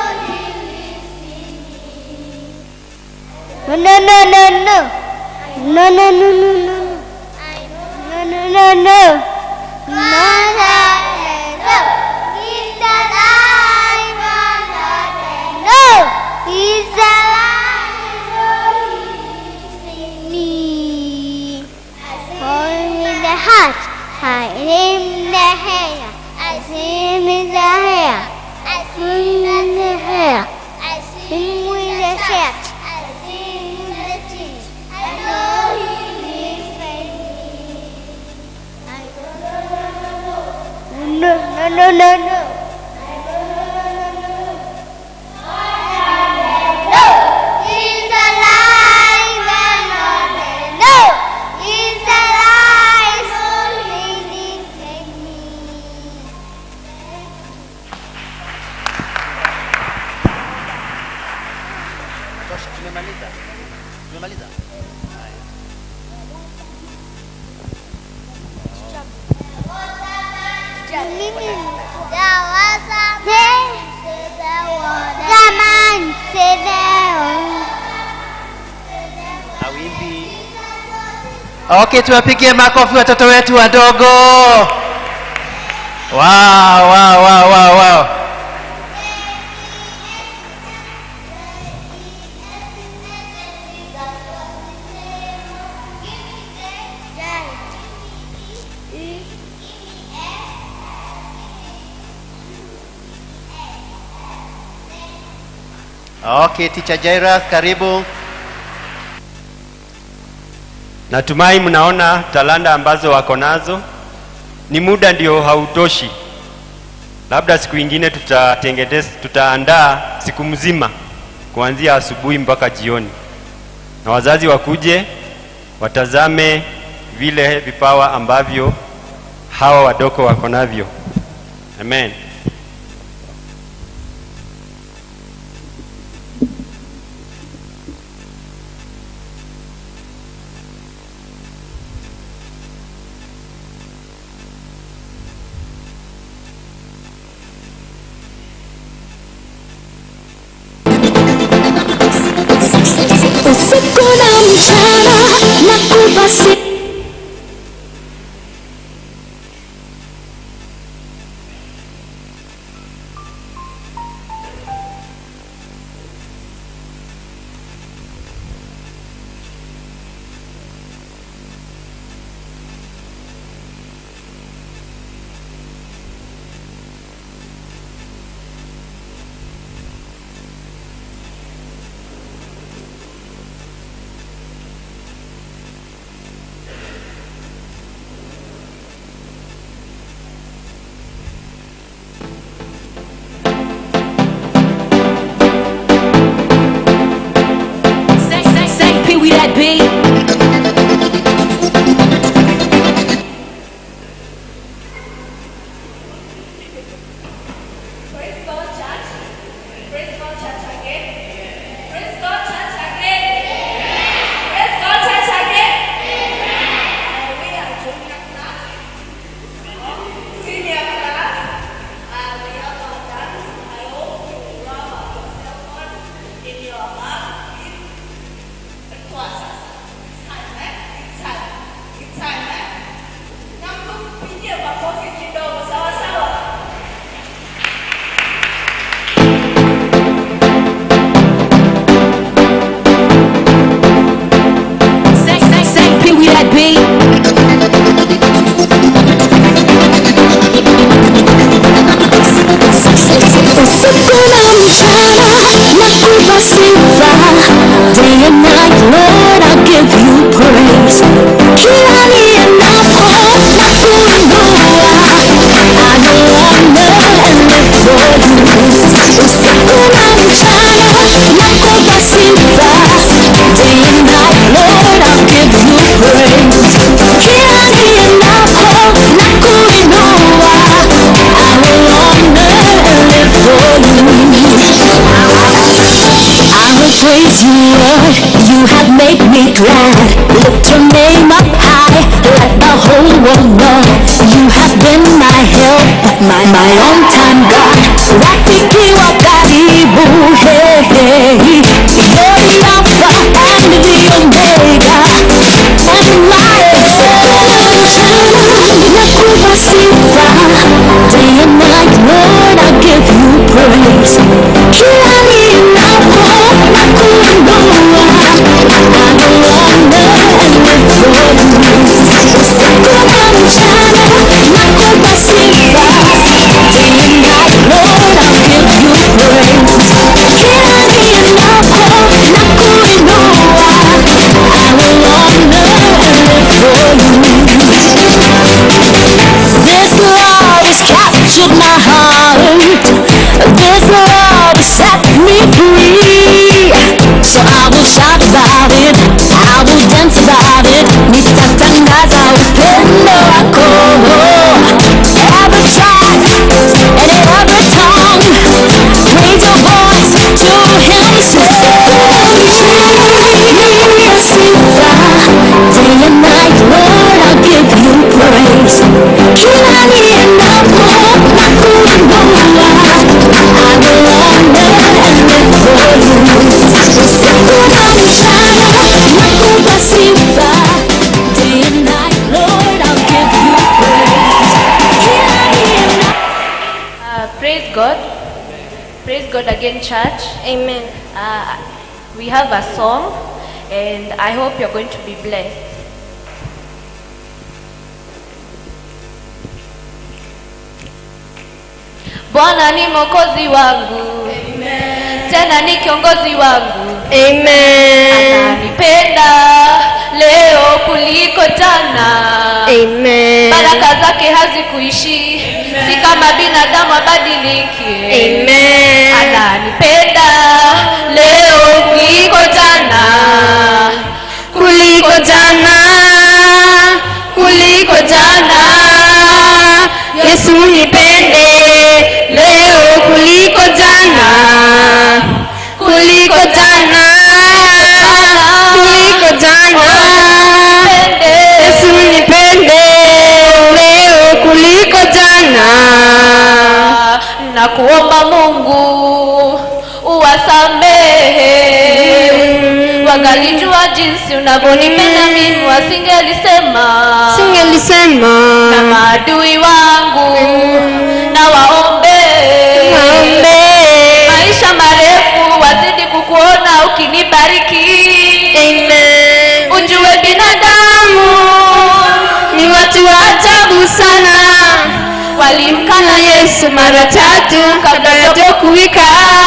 Speaker 3: No, no, no, no, no. No, no, no, no, no. No, no, no, no. No, no, no. He's alive. No, he's alive. In me. Hold him in the heart. Hide him in the hair. I see him in the hair. I see him in the hair. I see him with the shirt. I see him with the teeth. I know he lives in me. I no, no, no, no, no. No, he's alive and not No, he's alive. So he lives in me.
Speaker 4: Tosha, tumemaliza. Tumemaliza.
Speaker 3: Mimi Zaman sedeo.
Speaker 4: Awimbi. Okay, tuwapigie makofi watoto wetu wadogo. Wow, wow, wow, wow, wow. Okay, teacher Jairus, karibu.
Speaker 5: Natumai mnaona talanta ambazo wako nazo. Ni muda ndio hautoshi, labda siku ingine tutatengeneza, tutaandaa siku mzima kuanzia asubuhi mpaka jioni, na wazazi wakuje watazame vile vipawa ambavyo hawa wadogo wako navyo. Amen.
Speaker 6: usiku na mchana na kubasi
Speaker 7: Say, say, say, Pee Wee that beat. Say, say, say, Pee Wee that beat.
Speaker 6: usiku na mchana na kupa sifa day and night Lord Lord, you have made me glad. Lift your name up high, let the whole world know. You have been my help, my, my on time God. Rafiki wa karibu, hey, hey. You're the Alpha and the Omega. And my nakupa sifa. Day and night, Lord, I give you praise. Kila ninapo nakuinua, I will honor and live for you. Usiku na mchana, nakupa sifa. Day and night, Lord, I'll give you praise. Kila ninapo nakuinua, I will honor and live for you. This love has captured my heart. This love has set me free. So I will shout about it. I will dance about it. Nitatangaza upendo wako. Every tribe and every tongue. Raise your voice to him. Sifa. Day and night, Lord, I'll give you praise. Kila ninapo nakuinua, I will honor and live for you. Usiku na mchana, nakupa sifa. Day and night, Lord, I'll give you praise. Kila ninapo
Speaker 8: Uh, praise God. Praise God again, church.
Speaker 3: Amen.
Speaker 8: Uh, we have a song, and I hope you're going to be blessed. Bwana ni mwokozi wangu tena ni kiongozi wangu
Speaker 3: Amen.
Speaker 8: ananipenda leo kuliko jana
Speaker 3: Amen.
Speaker 8: baraka zake hazikuishi si kama binadamu abadiliki
Speaker 3: Amen.
Speaker 8: ananipenda leo kuliko jana
Speaker 3: Kuliko jana, kuliko jana. Yesu nipende leo kuliko jana. Kuliko jana, kuliko jana. Yesu nipende leo kuliko jana.
Speaker 8: na kuomba mungu uwasamehe wangalijua jinsi unavyonipenda mimi wasingelisema
Speaker 3: Singelisema
Speaker 8: na maadui wangu na waombe
Speaker 3: Waombe.
Speaker 8: maisha marefu wazidi kukuona ukinibariki
Speaker 3: Amen.
Speaker 8: ujue binadamu
Speaker 3: ni watu wa ajabu sana
Speaker 8: walimkana
Speaker 3: Yesu mara tatu kabla ya kuwika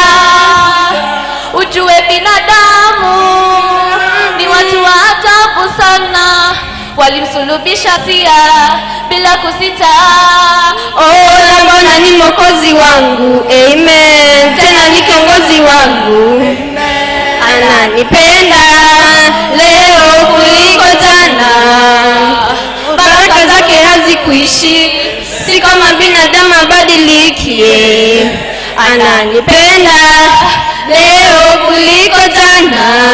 Speaker 8: ujue binadamu ni watu wa ajabu sana walimsulubisha sia bila kusita
Speaker 3: Oh, na Bwana ni mwokozi wangu amen tena ni kiongozi wangu ananipenda leo kuliko jana baraka zake hazikuishi si kama binadamu abadilikie ananipenda leo kuliko jana